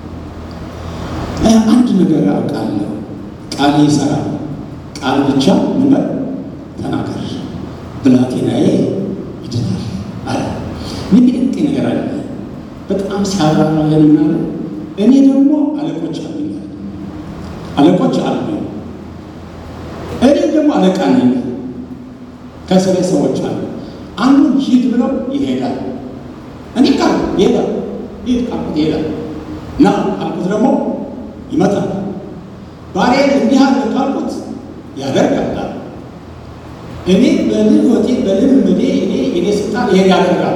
A: አንድ ነገር አውቃለሁ፣ ቃል ይሰራል። ቃል ብቻ ምን በል ተናገር፣ ብላቴናዬ ይድናል አለ። ምን ድንቅ ነገር አለ። በጣም ሲያብራራ ምናለ እኔ ደግሞ አለቆች አሉኛል፣ አለቆች አሉ። እኔ ደግሞ አለቃ ነኝ። ከስሬ ሰዎች አሉ። አንዱን ሂድ ብለው ይሄዳል። እኔ ቃል ይሄዳል፣ ሂድ ካልኩት ይሄዳል። ና ካልኩት ደግሞ ይመጣል። ባሪያን እንዲህ አለ ካልኩት ያደርጋል። እኔ በልህወቴ በልምምዴ እኔ እኔ ስልጣን ይሄን ያደርጋል።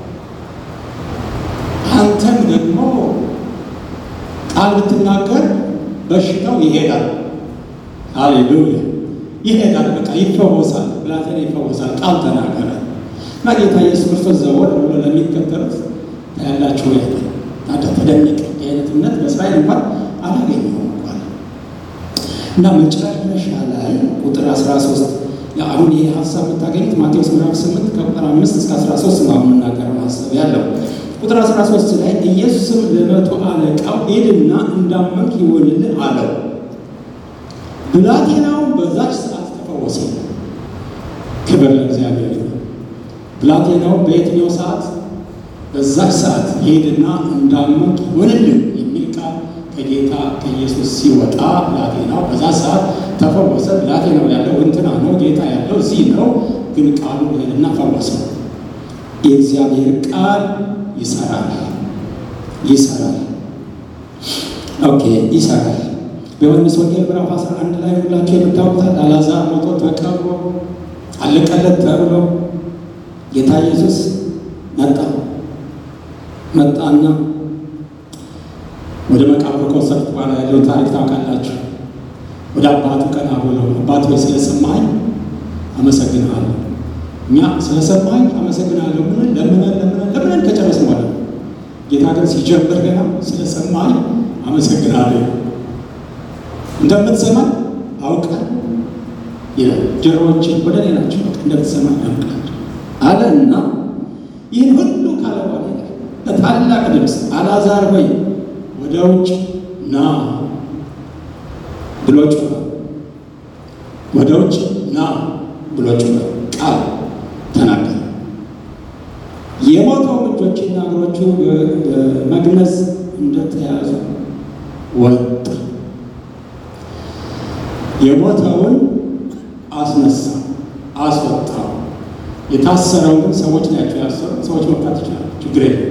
A: አንተም ደግሞ ቃል ብትናገር በሽታው ይሄዳል። ሃሌሉያ ይሄዳል። በቃ ይፈወሳል። ብላቴና ይፈወሳል። ቃል ተናገረ እና ጌታ ኢየሱስ ክርስቶስ ዘወር ብሎ ለሚከተሉት ታያላችሁ ያለ ታደ ተደነቀ። የአይነት እምነት በእስራኤል እንኳን አላገኘሁም እንኳን እና መጨረሻ ላይ ቁጥር 13 አሁን ይህ ሀሳብ የምታገኙት ማቴዎስ ምዕራፍ 8 ከቁጥር 5 እስከ 13 ነው የምናገረው ሀሳብ ያለው ቁጥር 13 ላይ ኢየሱስም ለመቶ አለቃው ሂድና እንዳመንክ ይሆንልህ አለው። ብላቴናውን በዛች ሰዓት ተፈወሰ። ክብር ለእግዚአብሔር ይሁን። ብላቴናው በየትኛው ሰዓት? በዛች ሰዓት ሂድና እንዳመንክ ይሆንልህ ከጌታ ከኢየሱስ ሲወጣ ብላቴናው በዛ ሰዓት ተፈወሰ። ብላቴናው ያለው እንትና ነው፣ ጌታ ያለው እዚህ ነው። ግን ቃሉ ሄድና ፈወሰው። የእግዚአብሔር ቃል ይሰራል፣ ይሰራል። ኦኬ ይሰራል። በዮሐንስ ወንጌል ምዕራፍ 11 ላይ ሁላችሁ የምታውቁታል። አልዓዛር ሞቶ ተቀብሮ አለቀለት ተብሎ ጌታ ኢየሱስ መጣ መጣና ወደ መቃብር ከወሰዱት በኋላ ያለው ታሪክ ታውቃላችሁ። ወደ አባቱ ቀና ብሎ አባት ሆይ ስለሰማኝ አመሰግንሃለሁ። እኛ ስለሰማኝ አመሰግናለሁ ብለን ለምነን ለምነን ለምነን ከጨረስን በኋላ ጌታ ግን ሲጀምር ገና ስለሰማኝ አመሰግናለሁ እንደምትሰማኝ አውቃል ይላል። ጆሮዎችን ወደ እኔ ናቸው እንደምትሰማኝ አውቃል አለና ይህን ሁሉ ካለ በኋላ በታላቅ ድምፅ አልዓዛር ሆይ ወደ ውጭ ና ብሎ ጮኸ። ወደ ውጭ ና ብሎ ጮኸ። ቃል ተናገረ። የሞተው እጆችና እግሮቹ በመግነዝ እንደተያዙ ወጣ። የሞተውን አስነሳ፣ አስወጣው። የታሰረውን ግን ሰዎች ናቸው ያሰሩ። ሰዎች መፍታት ይችላሉ፣ ችግር የለም።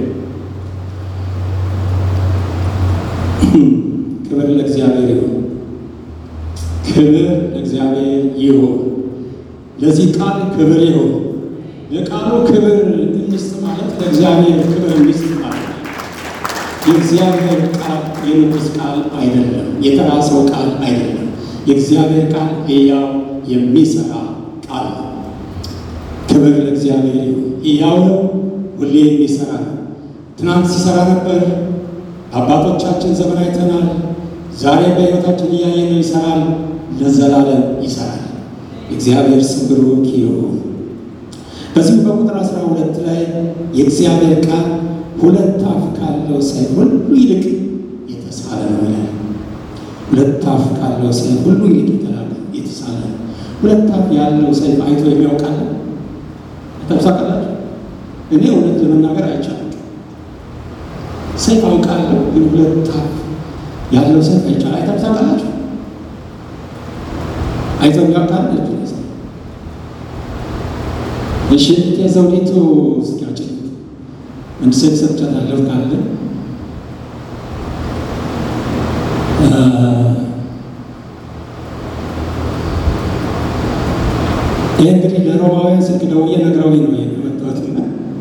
A: ክብር ለእግዚአብሔር ይሁን። ክብር ለእግዚአብሔር ይሁን። ለዚህ ቃል ክብር ይሁን። የቃሉ ክብር እንስጥ ማለት ለእግዚአብሔር ክብር እንስጥ ማለት ነው። የእግዚአብሔር ቃል የንጉሥ ቃል አይደለም፣ የተራ ሰው ቃል አይደለም። የእግዚአብሔር ቃል ሕያው የሚሰራ ቃል ነው። ክብር ለእግዚአብሔር ይሁን። ሕያው ነው፣ ሁሌ የሚሰራ ነው። ትናንት ሲሰራ ነበር። አባቶቻችን ዘመን አይተናል። ዛሬ በሕይወታችን እያየነው ይሰራል፣ ለዘላለም ይሰራል። እግዚአብሔር ስም ብሩክ ይሁን። በዚሁ በቁጥር አስራ ሁለት ላይ የእግዚአብሔር ቃል ሁለት አፍ ካለው ሰይፍ ሁሉ ይልቅ የተሳለ ነው ይላል። ሁለት አፍ ካለው ሰይፍ ሁሉ ይልቅ የተሳለ ነው። ሁለት አፍ ያለው ሰይፍ አይቶ የሚያውቃል ተብሳቃላችሁ። እኔ እውነት ለመናገር አይቻልም። ሰይፍ አውቃለሁ፣ ግን ሁለት አፍ ያለው ሰይፍ አይቻል አይተብሳቃላችሁ። አይቶ የሚያውቃል እሺ የዘውዲቱ እስኪያጭ አንድ ሴት ሰጥቻታለሁ ካለ ይህ እንግዲህ ለሮማውያን ስልክ ደውዬ ነግረውኝ ነው የመጣሁትና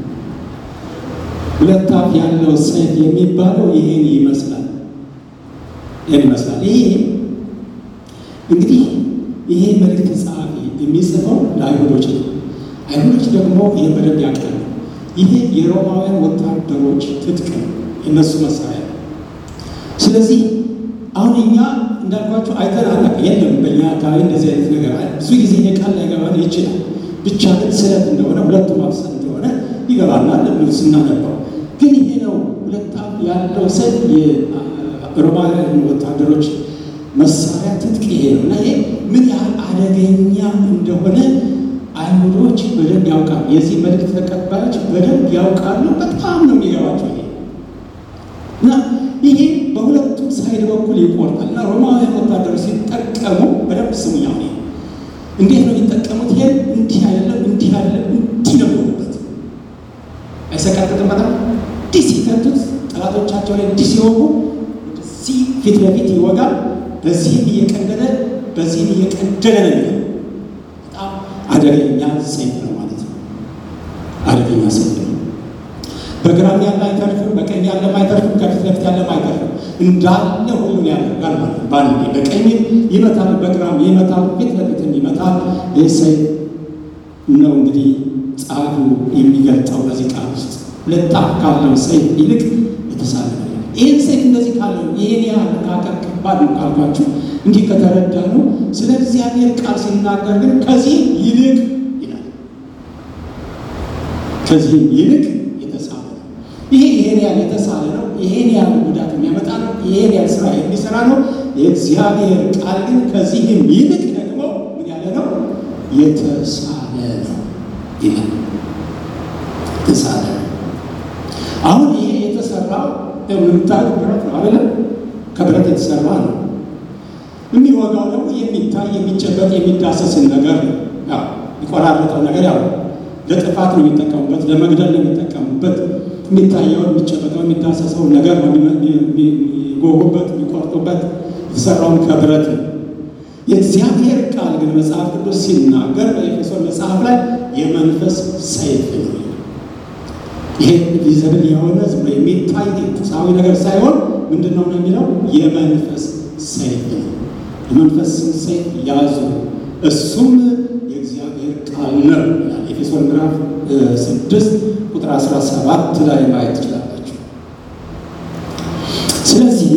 A: ሁለት አፍ ያለው ሰይፍ የሚባለው ይሄን ይመስላል። ይሄን ይመስላል። ይሄ እንግዲህ ይሄ መልእክት ጸሐፊ የሚጽፈው ለአይሁዶች ነው። አይሁዶች ደግሞ ይህን በደንብ ያውቃሉ። ይሄ የሮማውያን ወታደሮች ትጥቅ ነው፣ የእነሱ መሳሪያ ነው። ስለዚህ አሁን እኛ እንዳልኳቸው አይተን አናውቅም። የለም በእኛ አካባቢ እንደዚህ አይነት ነገር አለ። ብዙ ጊዜ ቃል ላይገባን ይችላል። ብቻ ግን ስለት እንደሆነ ሁለቱ ማፍሰል እንደሆነ ይገባናል ስናነባው። ግን ይሄ ነው ሁለት አፍ ያለው ሰይፍ የሮማውያን ወታደሮች መሳሪያ ትጥቅ ይሄ ነው እና ይሄ ምን ያህል አደገኛ እንደሆነ አይሁዶች በደንብ ያውቃሉ። የዚህ መልእክት ተቀባዮች በደንብ ያውቃሉ። በጣም ነው የሚገባቸው ይሄ እና ይሄ በሁለቱም ሳይድ በኩል ይቆርጣል እና ሮማውያን ወታደሮች ሲጠቀሙ በደንብ ስሙኝ። አሁን እንዴት ነው የሚጠቀሙት? ይሄን እንዲህ አይደለም፣ እንዲህ አይደለም፣ እንዲህ ነው የሚሆኑበት። አይሰቃጥጥም? በጣም እንዲህ ሲከቱት ጠላቶቻቸው ላይ እንዲህ ሲወጉ ወደዚህ ፊት ለፊት ይወጋል። በዚህም እየቀደደ በዚህም እየቀደደ ነው የሚለው በጣም አደገኛ ሰይፍ ነው ማለት ነው። አደገኛ ሰይፍ ነው። በግራም ያለ አይተርፍም፣ በቀኝ ያለም አይተርፍም፣ ከፊት ለፊት ያለም አይተርፍም። እንዳለ ሁሉን ያደርጋል ማለት ነው። በአንዴ በቀኝም ይመታል፣ በግራም ይመታል፣ ፊት ለፊትም ይመታል። ይህ ሰይፍ ነው እንግዲህ ጸሐፊው የሚገልጠው በዚህ ቃል ውስጥ ሁለት አፍ ካለው ሰይፍ ይልቅ የተሳለ ነው። ይህን ሰይፍ እንደዚህ ካለው ይህን ያህል መካከል ከባድ ነው ካልኳችሁ እንዲህ ከተረዳ ነው። ስለ እግዚአብሔር ቃል ሲናገር ግን ከዚህ ይልቅ ይላል። ከዚህም ይልቅ የተሳለ ነው። ይሄ ይሄን ያህል የተሳለ ነው። ይሄን ያህል ጉዳት የሚያመጣ ነው። ይሄን ያህል ስራ የሚሰራ ነው። የእግዚአብሔር ቃል ግን ከዚህም ይልቅ ደግሞ ምን ያለ ነው? የተሳለ ነው ይላል። የተሳለ ነው። አሁን ይሄ የተሰራው የምታዩት ብረት ነው አይደለም? ከብረት የተሰራ ነው። የሚወጋው ደግሞ የሚታይ የሚጨበጥ የሚዳሰስን ነገር ነው። ያው የሚቆራረጠው ነገር ያው ለጥፋት ነው የሚጠቀሙበት፣ ለመግደል ነው የሚጠቀሙበት። የሚታየውን የሚጨበጠው የሚዳሰሰውን ነገር ነው የሚጎጉበት፣ የሚቆርጡበት። የተሰራውን ከብረት ነው። የእግዚአብሔር ቃል ግን መጽሐፍ ቅዱስ ሲናገር በኤፌሶን መጽሐፍ ላይ የመንፈስ ሰይፍ ነው። ይሄ ቪዘብል የሆነ ዝም ብሎ የሚታይ ቁሳዊ ነገር ሳይሆን ምንድን ነው ነው የሚለው የመንፈስ ሰይፍ ነው። የመንፈስን ሰይፍ ያዙ እሱም የእግዚአብሔር ቃል ነው ይላል። ኤፌሶን ምዕራፍ ስድስት ቁጥር 17 ላይ ማየት ትችላላችሁ። ስለዚህ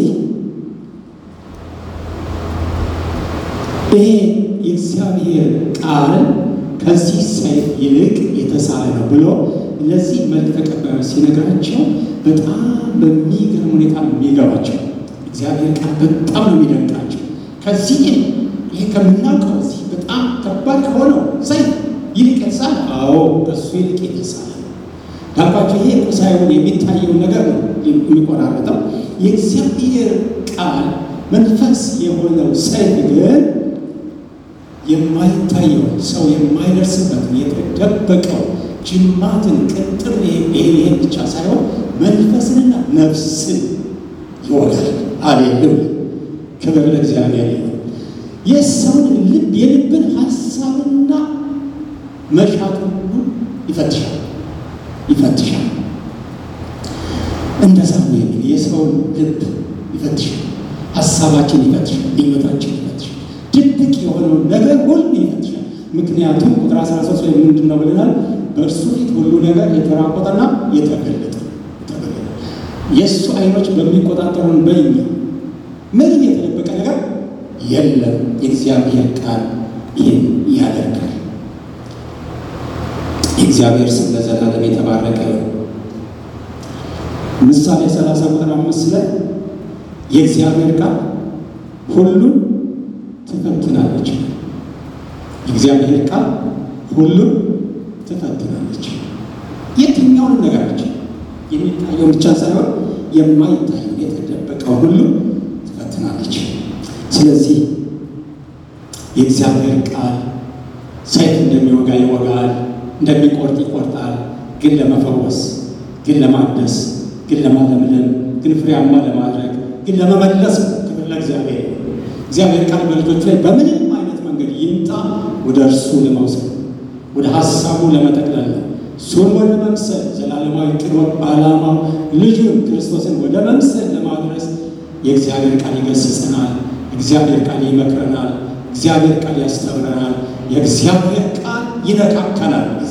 A: ይሄ የእግዚአብሔር ቃል ከዚህ ሰይፍ ይልቅ የተሳለ ነው ብሎ ለዚህ መልክ ተቀባዮች ሲነግራቸው በጣም በሚገርም ሁኔታ ነው የሚገባቸው። እግዚአብሔር ቃል በጣም ነው የሚደንቃቸው። ከዚህ ይሄ ከምናውቀው እዚህ በጣም ከባድ ከሆነው ሰይፍ ይልቅ የተሳለ አዎ፣ በሱ ይልቅ የተሳለ ነው ያልኳቸው። ይሄ ቁሳዊውን የሚታየውን ነገር ነው የሚቆራረጠው። የእግዚአብሔር ቃል መንፈስ የሆነው ሰይፍ ግን የማይታየው ሰው የማይደርስበትን የተደበቀው ጅማትን ቅጥር ይሄን ብቻ ሳይሆን መንፈስንና ነፍስን ይወጋል። አሌሉያ! ክብር ለእግዚአብሔር ይሁን። የሰውን ልብ የልብን ሀሳብና መሻት ሁሉ ይፈትሻል ይፈትሻል። እንደዛ ነው የሚል የሰውን ልብ ይፈትሻል፣ ሀሳባችን ይፈትሻል፣ ሕይወታችን ይፈትሻል፣ ድብቅ የሆነውን ነገር ሁሉ ይፈትሻል። ምክንያቱም ቁጥር 13 ላይ ምንድን ነው ብለናል? በእርሱ ፊት ሁሉ ነገር የተራቆጠና የተገለጠ የእሱ አይኖች በሚቆጣጠሩን በኛ ምንም የተደበቀ ነገር የለም። የእግዚአብሔር ቃል ይህን ያደርጋል። የእግዚአብሔር ስም ለዘላለም የተባረከ ነው። ምሳሌ 30 ቁጥር አምስት ላይ የእግዚአብሔር ቃል ሁሉን ትፈትናለች። የእግዚአብሔር ቃል ሁሉን ትፈትናለች። የትኛውንም ነገራችን የሚታየውን ብቻ ሳይሆን የማይታየው የተደበቀው ሁሉ ትፈትናለች። ስለዚህ የእግዚአብሔር ቃል ሰይፍ እንደሚወጋ ይወጋል፣ እንደሚቆርጥ ይቆርጣል። ግን ለመፈወስ፣ ግን ለማደስ፣ ግን ለማለምለም፣ ግን ፍሬያማ ለማድረግ፣ ግን ለመመለስ ክብር ለእግዚአብሔር። እግዚአብሔር ቃል በልጆቹ ላይ በምንም አይነት መንገድ ይምጣ ወደ እርሱ ለመውሰድ ወደ ሀሳቡ ለመጠቅለል ነው። እሱን ወደ መምሰል ዘላለማዊ ቅዶ ዓላማው ልጁን ክርስቶስን ወደ መምሰል ለማድረስ የእግዚአብሔር ቃል ይገስጸናል። እግዚአብሔር ቃል ይመክረናል። እግዚአብሔር ቃል ያስተምረናል። የእግዚአብሔር ቃል ይነካከናል። ጊዜ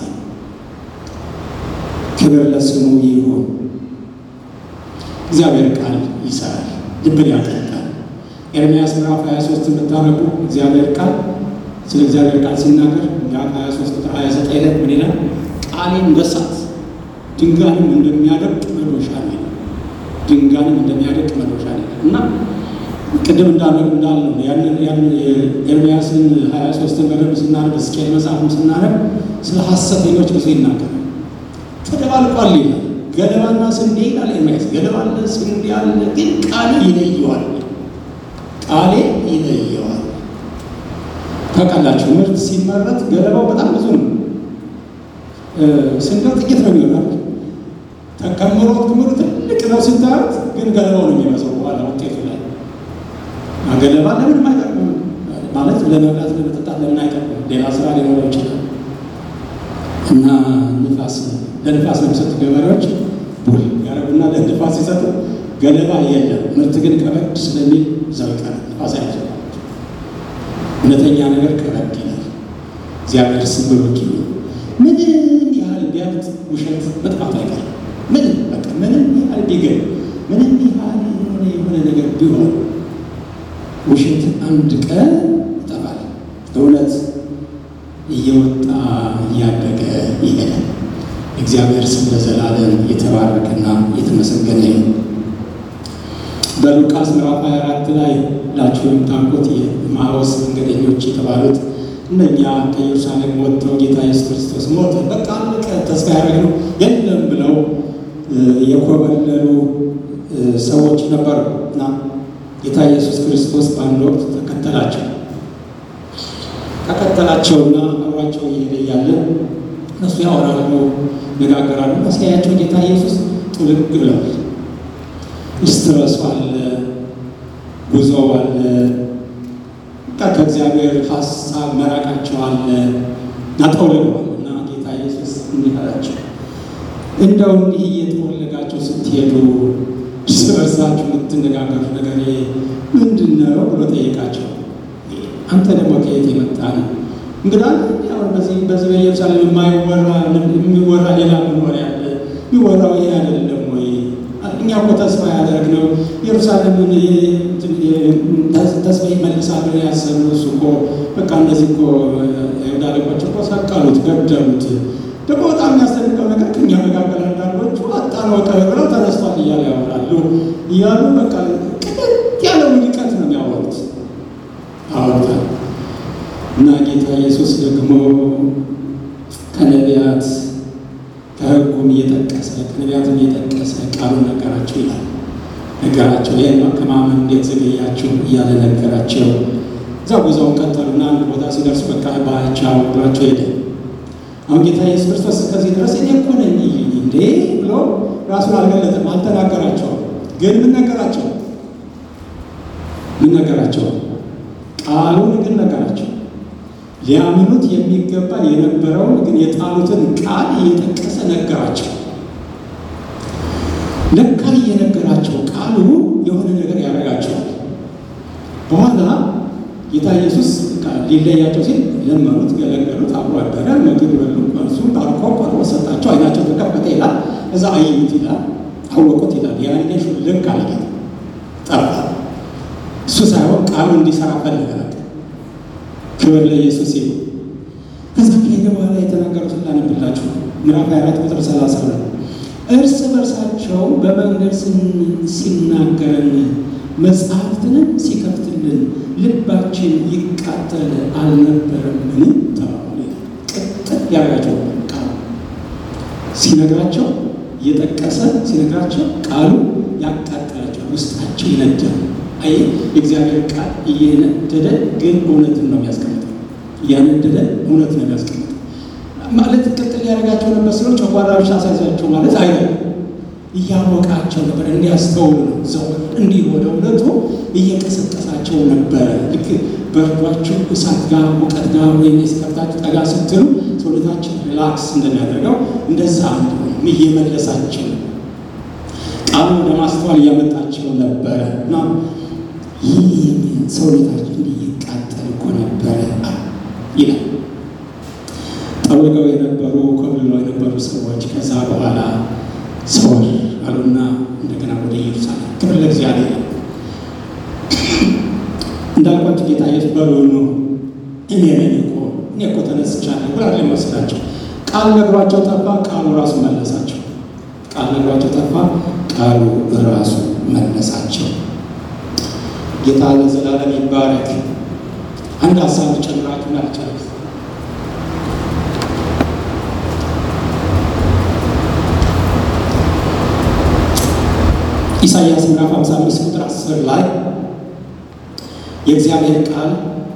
A: ክብር ለስሙ ይሁን። እግዚአብሔር ቃል ይሰራል፣ ልብን ያጠጣል። ኤርምያስ ምዕራፍ 23 ብታነቡ እግዚአብሔር ቃል ስለ እግዚአብሔር ቃል ሲናገር ምዕራፍ 23 ቁጥር 29 ላይ ምን ይላል? ቃሌን እንደ እሳት ድንጋይንም እንደሚያደቅ መዶሻ ነው። ድንጋይንም እንደሚያደቅ መዶሻ ነው እና ቅድም እንዳለ እንዳልነው ያንን ያንን ኤርምያስን 23ን በደንብ ስናነብ ሕዝቅኤል መጽሐፍም ስናነብ ስለ ሐሰተኞች ብዙ ይናገራል። ተደባልቋል ይላል። ገለባና ስንዴ ይላል ኤርምያስ። ገለባ አለ፣ ስንዴ አለ፣ ግን ቃሌ ይለየዋል። ቃሌ ይለየዋል። ታውቃላችሁ ምርት ሲመረት ገለባው በጣም ብዙ ነው። ስንዴው ጥቂት ነው የሚሆናል። ተከምሮ ክምሩ ትልቅ ነው ስታዩት፣ ግን ገለባው ነው የሚመስለው በኋላ ውጤቱ ላይ ገለባ ለምን አይጠቅምም ማለት ለመብላት ለመጠጣት ለምን አይጠቅምም? ሌላ ስራ ሊኖረው ይችላል። እና ንፋስ ለንፋስ ነው የሚሰጡ ገበሬዎች ቡል ያረጉና ለንፋስ ሲሰጡ ገለባ የለም። ምርት ግን ከበድ ስለሚል እዛው ይቀራል። ንፋስ አይሰ እውነተኛ ነገር ከበድ ይላል። እግዚአብሔር ስም ብሩክ ይሁን። ምንም ያህል ቢያብጥ ውሸት መጥፋቱ አይቀርም። ምንም በቃ ምንም ያህል ቢገኝ ምንም ያህል የሆነ የሆነ ነገር ቢሆን ውሸት አንድ ቀን ይጠፋል። እውነት እየወጣ እያደገ ይሄዳል። እግዚአብሔር ስም ለዘላለም የተባረከና የተመሰገነ ነው። በሉቃስ ምዕራፍ 24 ላይ ላችሁ የምታውቁት የኤማሁስ መንገደኞች የተባሉት እነኛ ከኢየሩሳሌም ወጥተው ጌታ ኢየሱስ ክርስቶስ ሞተ፣ በቃ አለቀ፣ ተስፋ ያደረግነው የለም ብለው የኮበለሉ ሰዎች ነበሩ እና ጌታ ኢየሱስ ክርስቶስ በአንድ ወቅት ተከተላቸው። ተከተላቸውና አብሯቸው እየሄደ እያለ እነሱ ያወራሉ፣ ነጋገራሉ። ሲያያቸው ጌታ ኢየሱስ ጥልቅ ብለዋል። ስትረሱ አለ፣ ጉዞ አለ፣ ከእግዚአብሔር ሀሳብ መራቃቸው አለ፣ ናጠውልገዋል እና ጌታ ኢየሱስ እንዲህ አላቸው እንደው እንዲህ እየተወለጋቸው ስትሄዱ እርስ በርሳችሁ የምትነጋገሩት ነገር ምንድን ነው ብሎ ጠየቃቸው። አንተ ደግሞ ከየት የመጣ ነው? እንግዳ አሁን በዚህ በዚህ በኢየሩሳሌም የማይወራ የሚወራ ሌላ ምን ወሬ አለ? የሚወራው ይሄ አይደለም ወይ? እኛ እኮ ተስፋ ያደረግነው ኢየሩሳሌምን ተስፋ ይመልሳሉ ያሰብነው እሱ እኮ በቃ እነዚህ እኮ አይሁድ አለቆች እኮ ሰቀሉት፣ ገደሉት ደግሞ በጣም የሚያስደንቀው ነገር ከኛ መካከል አንዳንዶቹ አጣነው ብለው ተነስቷል እያሉ ያወራሉ እያሉ በቃ ቅጥት ያለው ርቀት ነው የሚያወሩት አወሩታል። እና ጌታ ኢየሱስ ደግሞ ከነቢያት ከሕጉም እየጠቀሰ ከነቢያትም እየጠቀሰ ቃሉን ነገራቸው ይላል። ነገራቸው ይህን ከማመን እንዴት ዘገያችሁ እያለ ነገራቸው። እዛ ጉዞውን ቀጠሉና አንድ ቦታ ሲደርሱ በቃ ባቻው ብሏቸው ሄደ። አሁን ጌታ ኢየሱስ ክርስቶስ እስከዚህ ድረስ እኔ እኮ ነኝ እንዴ ብሎ ራሱን አልገለጠም፣ አልተናገራቸውም። ግን ምን ነገራቸው? ምን ነገራቸው? ቃሉን ግን ነገራቸው። ሊያምኑት የሚገባ የነበረውን ግን የጣሉትን ቃል እየጠቀሰ ነገራቸው። ለካ እየነገራቸው ቃሉ የሆነ ነገር ያደርጋቸዋል። በኋላ ጌታ ኢየሱስ ሊለያቸው ሲል ለመኑት፣ ገለገሉት፣ አብሮ አደረ፣ ምግብ በሉ። እሱ ባርኮ ቆርቦ ሰጣቸው። አይናቸው ተከፈተ ይላል። እዛ አዩት ይላል፣ አወቁት ይላል። ያኔ ሹልክ አለ ጌታ ጠፋ። እሱ ሳይሆን ቃሉ እንዲሰራ ፈለገ። ክብር ለኢየሱስ ይሁን። ከዛ ከሄደ በኋላ የተናገሩትን ላነብላችሁ ምዕራፍ 24 ቁጥር 32 እርስ በርሳቸው በመንገድ ሲናገረን መጽሐፍትንም ሲከፍትልን ልባችን ይቃጠል አልነበረምን? ተባባሉ። ቅጥል ያደርጋቸው ቃሉ ሲነግራቸው እየጠቀሰ ሲነግራቸው ቃሉ ያቃጠላቸው ውስጣቸው ይነዳል። አይ የእግዚአብሔር ቃል እየነደደ ግን እውነትን ነው የሚያስቀምጠው። እያነደደ እውነት ነው የሚያስቀምጠው ማለት ቅጥል ያደርጋቸው ነበር ስለው ጨጓራ ብቻ አሳይዛቸው ማለት አይደለም። እያወቃቸው ነበር እንዲያስተውሉ ነው። ዘው እንዲህ ወደ እውነቱ እየቀሰቀሳቸው ነበረ። ልክ በርዷችሁ እሳት ጋር ሙቀት ጋር ወይም የስከፍታችሁ ጠጋ ስትሉ ሰውነታችን ሪላክስ እንደሚያደርገው እንደዛ እየመለሳቸው ቃሉ ወደ ማስተዋል እያመጣቸው ነበረ እና ይህ ሰውነታችን እንዲህ ይቃጠል እኮ ነበረ ይላል። ጠውልገው የነበሩ ኮብልለው የነበሩ ሰዎች ከዛ በኋላ ሰወር አሉና እንደገና ወደ ኢየሩሳሌም። ክብር ለእግዚአብሔር። እንዳልኳቸው ጌታ ኢየሱስ በሉ ነው እኔ ነኝ እኮ እኔ እኮ ተነስቻለሁ ብላ መስላቸው ቃል ነግሯቸው ጠፋ። ቃሉ ራሱ መለሳቸው። ቃል ነግሯቸው ጠፋ። ቃሉ ራሱ መለሳቸው። ጌታ ለዘላለም ይባረክ። አንድ ሀሳብ ጨምራችሁ ላልጨርስ። ኢሳይያስ ምዕራፍ 55 ቁጥር 10 ላይ የእግዚአብሔር ቃል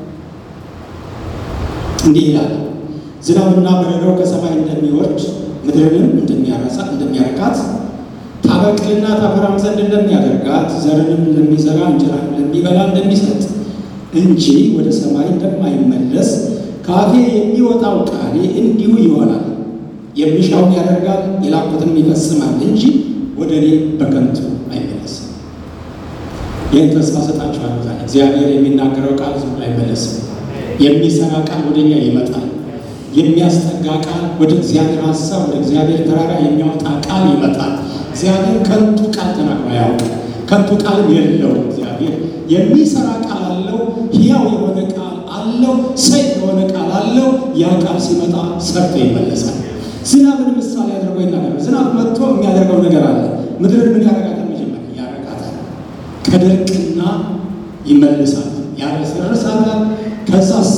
A: እንዲህ ይላል፣ ዝናብና በረዶ ከሰማይ እንደሚወርድ ምድርንም እንደሚያረሳ እንደሚያረካት ታበቅልና ታፈራም ዘንድ እንደሚያደርጋት ዘርንም ለሚዘራ እንጀራን ለሚበላ እንደሚሰጥ እንጂ ወደ ሰማይ እንደማይመለስ ከአፌ የሚወጣው ቃሌ እንዲሁ ይሆናል። የሚሻውን ያደርጋል፣ የላኩትንም ይፈጽማል እንጂ ወደ እኔ በከንቱ አይመለስም። ይህን ተስፋ ሰጣችኋለሁ። ዛሬ እግዚአብሔር የሚናገረው ቃል ዝም ብሎ አይመለስም። የሚሰራ ቃል ወደ እኛ ይመጣል። የሚያስጠጋ ቃል ወደ እግዚአብሔር ሀሳብ፣ ወደ እግዚአብሔር ተራራ የሚያወጣ ቃል ይመጣል። እግዚአብሔር ከንቱ ቃል ተናግሮ አያውቅም። ከንቱ ቃልም የለውም። እግዚአብሔር የሚሰራ ቃል አለው። ሕያው የሆነ ቃል አለው። ሰይፍ የሆነ ቃል አለው። ያ ቃል ሲመጣ ሰርቶ ይመለሳል። ዝናብን ምሳሌ አድርጎ ይናገራል። ዝናብ መጥቶ የሚያደርገው ነገር አለ። ምድርን ምን ያደርጋታል? መጀመሪያ ያረቃታል። ከድርቅና ይመልሳታል፣ ያረሰርሳታል። ከዛስ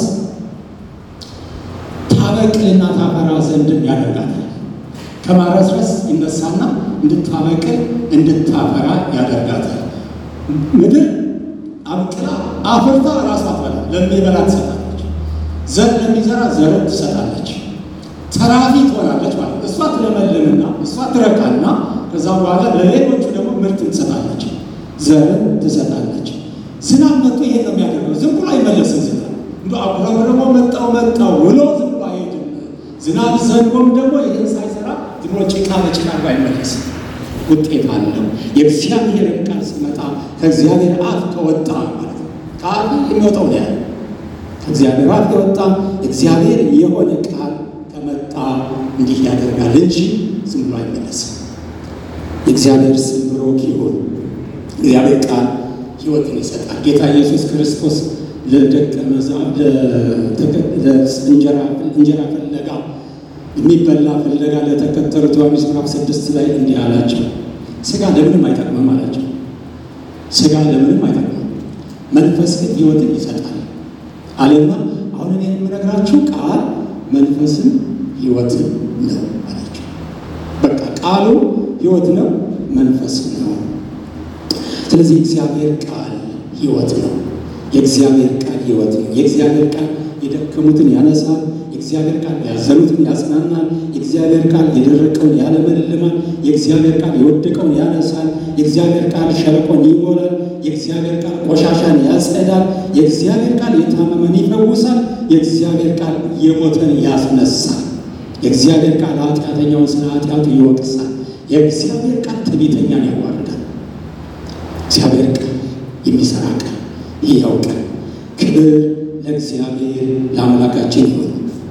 A: ታበቅልና ታፈራ ዘንድም ያደርጋታል። ከማረስረስ ይነሳና እንድታበቅል እንድታፈራ ያደርጋታል። ምድር አብቅላ አፍርታ ራሷ ትበላ ለሚበላ ትሰጣለች። ዘር ለሚዘራ ዘርን ትሰጣለች። ተራፊ ትሆናለች ማለት እሷ ትለመልምና እሷ ትረካና ከዛ በኋላ ለሌሎቹ ደግሞ ምርትን ትሰጣለች፣ ዘርን ትሰጣለች። ዝናብ መጥቶ ይሄን ነው የሚያደርገው። ዝም ብሎ አይመለስም። ዝናብ እንደ አጉረምርሞ መጣው መጣው ብሎ ዝም ብሎ አይሄድም። ዝናብ ዘንቦም ደግሞ ይህን ሳይሰራ ዝም ብሎ ጭቃ በጭቃ አድርጎ አይመለስም። ውጤት አለው። የእግዚአብሔርን ቃል ሲመጣ ከእግዚአብሔር አፍ ከወጣ ማለት ነው። ቃል የሚወጣው ነው ያለ ከእግዚአብሔር አፍ ከወጣ እግዚአብሔር የሆነ ቃል ከመጣ እንዲህ ያደርጋል እንጂ ዝም ብሎ አይመለስም። የእግዚአብሔር ስም ብሩክ ይሁን። እግዚአብሔር ቃል ሕይወትን ይሰጣል። ጌታ ኢየሱስ ክርስቶስ ለደቀ እንጀራ ፍለጋ የሚበላ ፍለጋ ለተከተሉት ዮሐንስ ምዕራፍ ስድስት ላይ እንዲህ አላቸው፣ ስጋ ለምንም አይጠቅምም አላቸው። ስጋ ለምንም አይጠቅምም፣ መንፈስ ግን ሕይወትን ይሰጣል አለና አሁን እኔ የምነግራችሁ ቃል መንፈስም ሕይወትን ነው አላቸው። በቃ ቃሉ ሕይወት ነው፣ መንፈስ ነው። ስለዚህ የእግዚአብሔር ቃል ሕይወት ነው። የእግዚአብሔር ቃል ሕይወት ነው። የእግዚአብሔር ቃል የደከሙትን ያነሳል። የእግዚአብሔር ቃል ያዘኑትን ያጽናናል። የእግዚአብሔር ቃል የደረቀውን ያለመልማል። የእግዚአብሔር ቃል የወደቀውን ያነሳል። የእግዚአብሔር ቃል ሸለቆን ይሞላል። የእግዚአብሔር ቃል ቆሻሻን ያጸዳል። የእግዚአብሔር ቃል የታመመን ይፈውሳል። የእግዚአብሔር ቃል የሞተን ያስነሳል። የእግዚአብሔር ቃል ኃጢአተኛውን ስለ ኃጢአቱ ይወቅሳል። የእግዚአብሔር ቃል ትዕቢተኛን ያዋርዳል። እግዚአብሔር ቃል የሚሰራ ቃል ይኸው ቃል ክብር ለእግዚአብሔር ለአምላካችን ይሁን።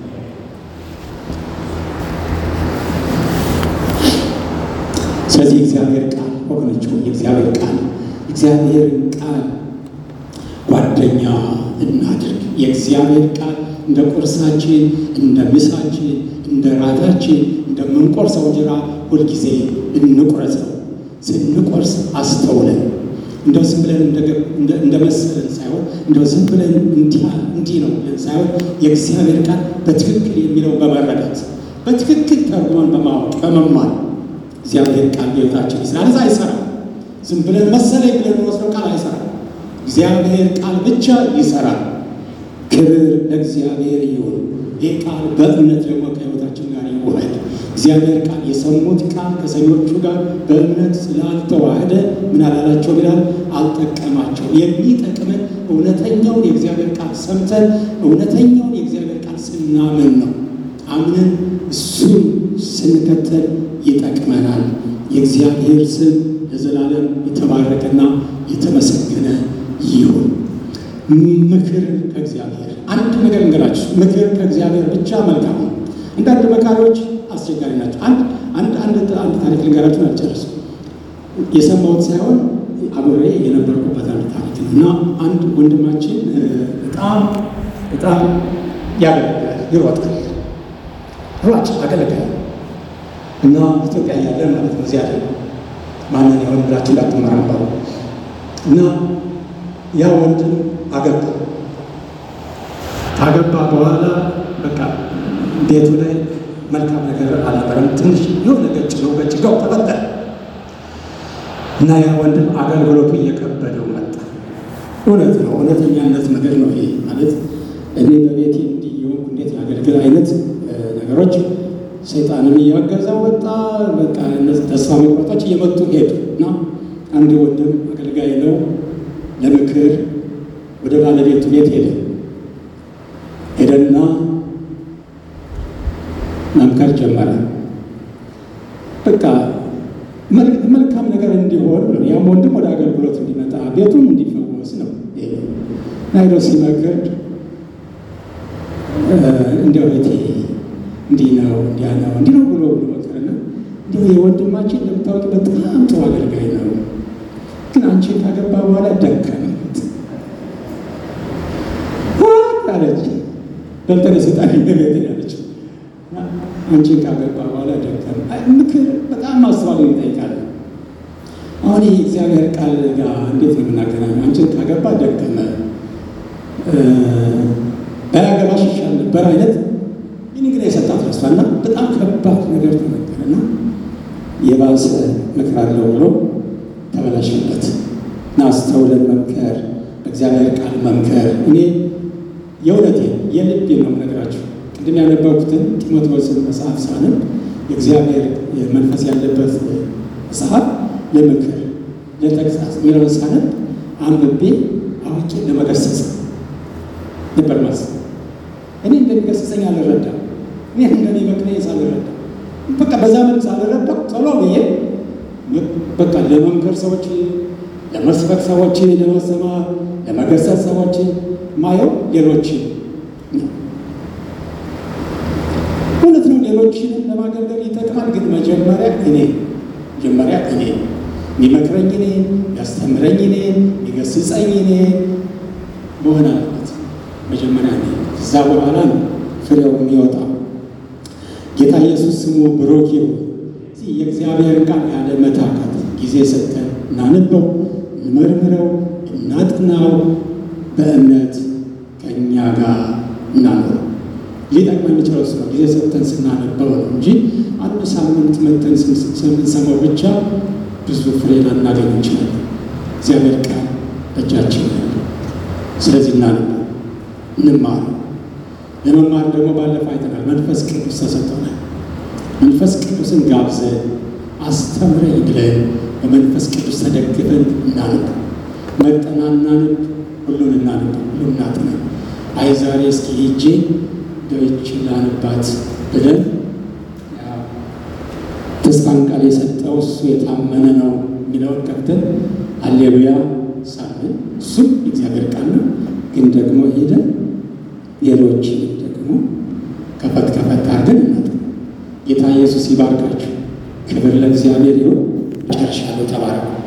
A: ስለዚህ የእግዚአብሔር ቃል ወገኖች የእግዚአብሔር ቃል እግዚአብሔርን ቃል ጓደኛ እናድርግ። የእግዚአብሔር ቃል እንደ ቁርሳችን፣ እንደ ምሳችን፣ እንደ ራታችን እንደምንቆርሰው እንጀራ ሁልጊዜ እንቁረሰው። ስንቆርስ አስተውለን እንደው ዝም ብለን እንደ መሰለን ሳይሆን እንደው ዝም ብለን እንዲህ ነው ብለን ሳይሆን የእግዚአብሔር ቃል በትክክል የሚለው በመረዳት በትክክል ተርጉመን በማወቅ በመማር እግዚአብሔር ቃል ሕይወታችን ይስራል። እዛ አይሰራም። ዝም ብለን መሰለኝ ብለን ወስደው ቃል አይሰራም። እግዚአብሔር ቃል ብቻ ይሰራል። ክብር ለእግዚአብሔር ይሁን። ይህ ቃል በእምነት ደግሞ ከሕይወታችን ጋር ይዋሃድ። እግዚአብሔር ቃል የሰሙት ቃል ከሰሚዎቹ ጋር በእምነት ስላልተዋህደ ምን አላላቸው ይላል? አልጠቀማቸው። የሚጠቅመን እውነተኛውን የእግዚአብሔር ቃል ሰምተን እውነተኛውን የእግዚአብሔር ቃል ስናምን ነው። አምነን እሱን ስንከተል ይጠቅመናል። የእግዚአብሔር ስም ለዘላለም የተባረከና የተመሰገነ ይሁን። ምክር ከእግዚአብሔር አንድ ነገር እንገራችሁ። ምክር ከእግዚአብሔር ብቻ መልካም ነው። አንዳንድ መካሪዎች አስቸጋሪ ናቸው። አንድ አንድ አንድ አንድ ታሪክ ልንገራችሁን አልጨርስም። የሰማሁት ሳይሆን አብሬ የነበርኩበት አንድ ታሪክ ነው እና አንድ ወንድማችን በጣም በጣም ያገለግላል፣ ይሮጣል፣ ሯጭ አገለግላል እና ኢትዮጵያ ያለ ማለት ነው። እዚያ ያለ ማንን የሆን ብላችሁ እንዳትመራመሩ እና ያ ወንድም አገባ። ካገባ በኋላ በቃ ቤቱ ላይ መልካም ነገር አልነበረም። ትንሽ የሆነ ገጭ ነው ገጭ ጋው ተፈጠረ እና ያ ወንድም አገልግሎቱ እየከበደው መጣ። እውነት ነው፣ እውነተኛነት ነገር ነው ይሄ ማለት እኔ በቤቴ እንዲህ የሆንኩ እንዴት ያገልግል አይነት ነገሮች ሰይጣንም እያገዛው ወጣ። በቃ እነዚህ ተስፋ መቁረጦች እየመጡ ሄዱ እና አንድ ወንድም አገልጋይ ነው ለምክር ወደ ባለቤቱ ቤት ሄደ ሄደና መምከር ጀመረ። በቃ መልካም ነገር እንዲሆን ነው። ያም ወንድም ወደ አገልግሎት እንዲመጣ ቤቱም እንዲፈወስ ነው። ናይሮ ሲመክር እንዲያው ቤቴ እንዲህ ነው እንዲያ ነው እንዲህ ነው ብሎ ብሎ መከረና እንዲሁ የወንድማችን እንደምታወቅ በጣም ጥሩ አገልጋይ ነው፣ ግን አንቺን ካገባ በኋላ ደከመት አለች። በልተነ ስልጣን ቤት ያለች አንቺን ካገባ በኋላ ደከመ። ምክር በጣም ማስተዋል ይጠይቃል። አሁን ይህ እግዚአብሔር ቃል ጋር እንዴት ነው የምናገናኘው? አንቺን ካገባ ደከመ፣ ባያገባሽ ይሻል ነበር አይነት ይህን ግን የሰጣት ረስቷና በጣም ከባድ ነገር ተመከረና የባሰ ምክር አለው ብሎ ተበላሸበት እና አስተውለን መምከር እግዚአብሔር ቃል መምከር እኔ የእውነቴ የልቤ ነው የምነግራችሁ። ቅድም ያነበብኩትን ጢሞቴዎስን መጽሐፍ ሳነብ የእግዚአብሔር መንፈስ ያለበት መጽሐፍ ለምክር ለተግሳጽ የሚለውን ሳነብ አንብቤ አዋቂ ለመገሰጽ ነበር ማሰብ። እኔ እንደሚገሰጸኝ አልረዳም። እኔ እንደሚመክረኝ ሳልረዳ በቃ በዛ መልክ ሳልረዳ ቶሎ ብዬ በቃ ለመምከር ሰዎች፣ ለመስበክ ሰዎች፣ ለማስተማር፣ ለመገሰጽ ሰዎች ማየው ሌሎች እውነት ነው። ሌሎችንም ለማገልገል ይጠቅማል። ግን መጀመሪያ እኔ መጀመሪያ እኔ የሚመክረኝ እኔ ያስተምረኝ እኔ የሚገስጸኝ እኔ መሆን አለበት። መጀመሪያ እኔ እዛ በኋላ ነው ፍሬው የሚወጣው። ጌታ ኢየሱስ ስሙ ብሩክ ይሁን። የእግዚአብሔር ቃል ያለ መታከት ጊዜ ሰጥተን እናንበው፣ እንመርምረው፣ እናጥናው፣ በእምነት ከእኛ ጋር እናኖረው። ሊጠቅመን የሚችለው እሱ ነው። ጊዜ ሰጥተን ስናነበው ነው እንጂ አንድ ሳምንት መተን ስንሰማው ብቻ ብዙ ፍሬ ላናገኝ እንችላለን። እግዚአብሔር ቃል በእጃችን ያለ፣ ስለዚህ እናነበው፣ እንማር። ለመማር ደግሞ ባለፈው አይተናል። መንፈስ ቅዱስ ተሰጥቶናል። መንፈስ ቅዱስን ጋብዘን አስተምረኝ ብለን በመንፈስ ቅዱስ ተደግፈን እናንብ። መጠና እናንብ፣ ሁሉን እናንብ፣ ሁሉን እናጥና። አይ ዛሬ እስኪ ሄጄ ዶይች ላንባት ብለን ተስፋን ቃል የሰጠው እሱ የታመነ ነው የሚለውን ከፍተን አሌሉያ ሳምን። እሱም እግዚአብሔር ቃል ነው። ግን ደግሞ ሄደን ሌሎች ደግሞ ከፈት ከፈት አድርገን እናት ጌታ ኢየሱስ ይባርካችሁ። ክብር ለእግዚአብሔር ይሁን። ጨርሻለሁ። ተባረኩ።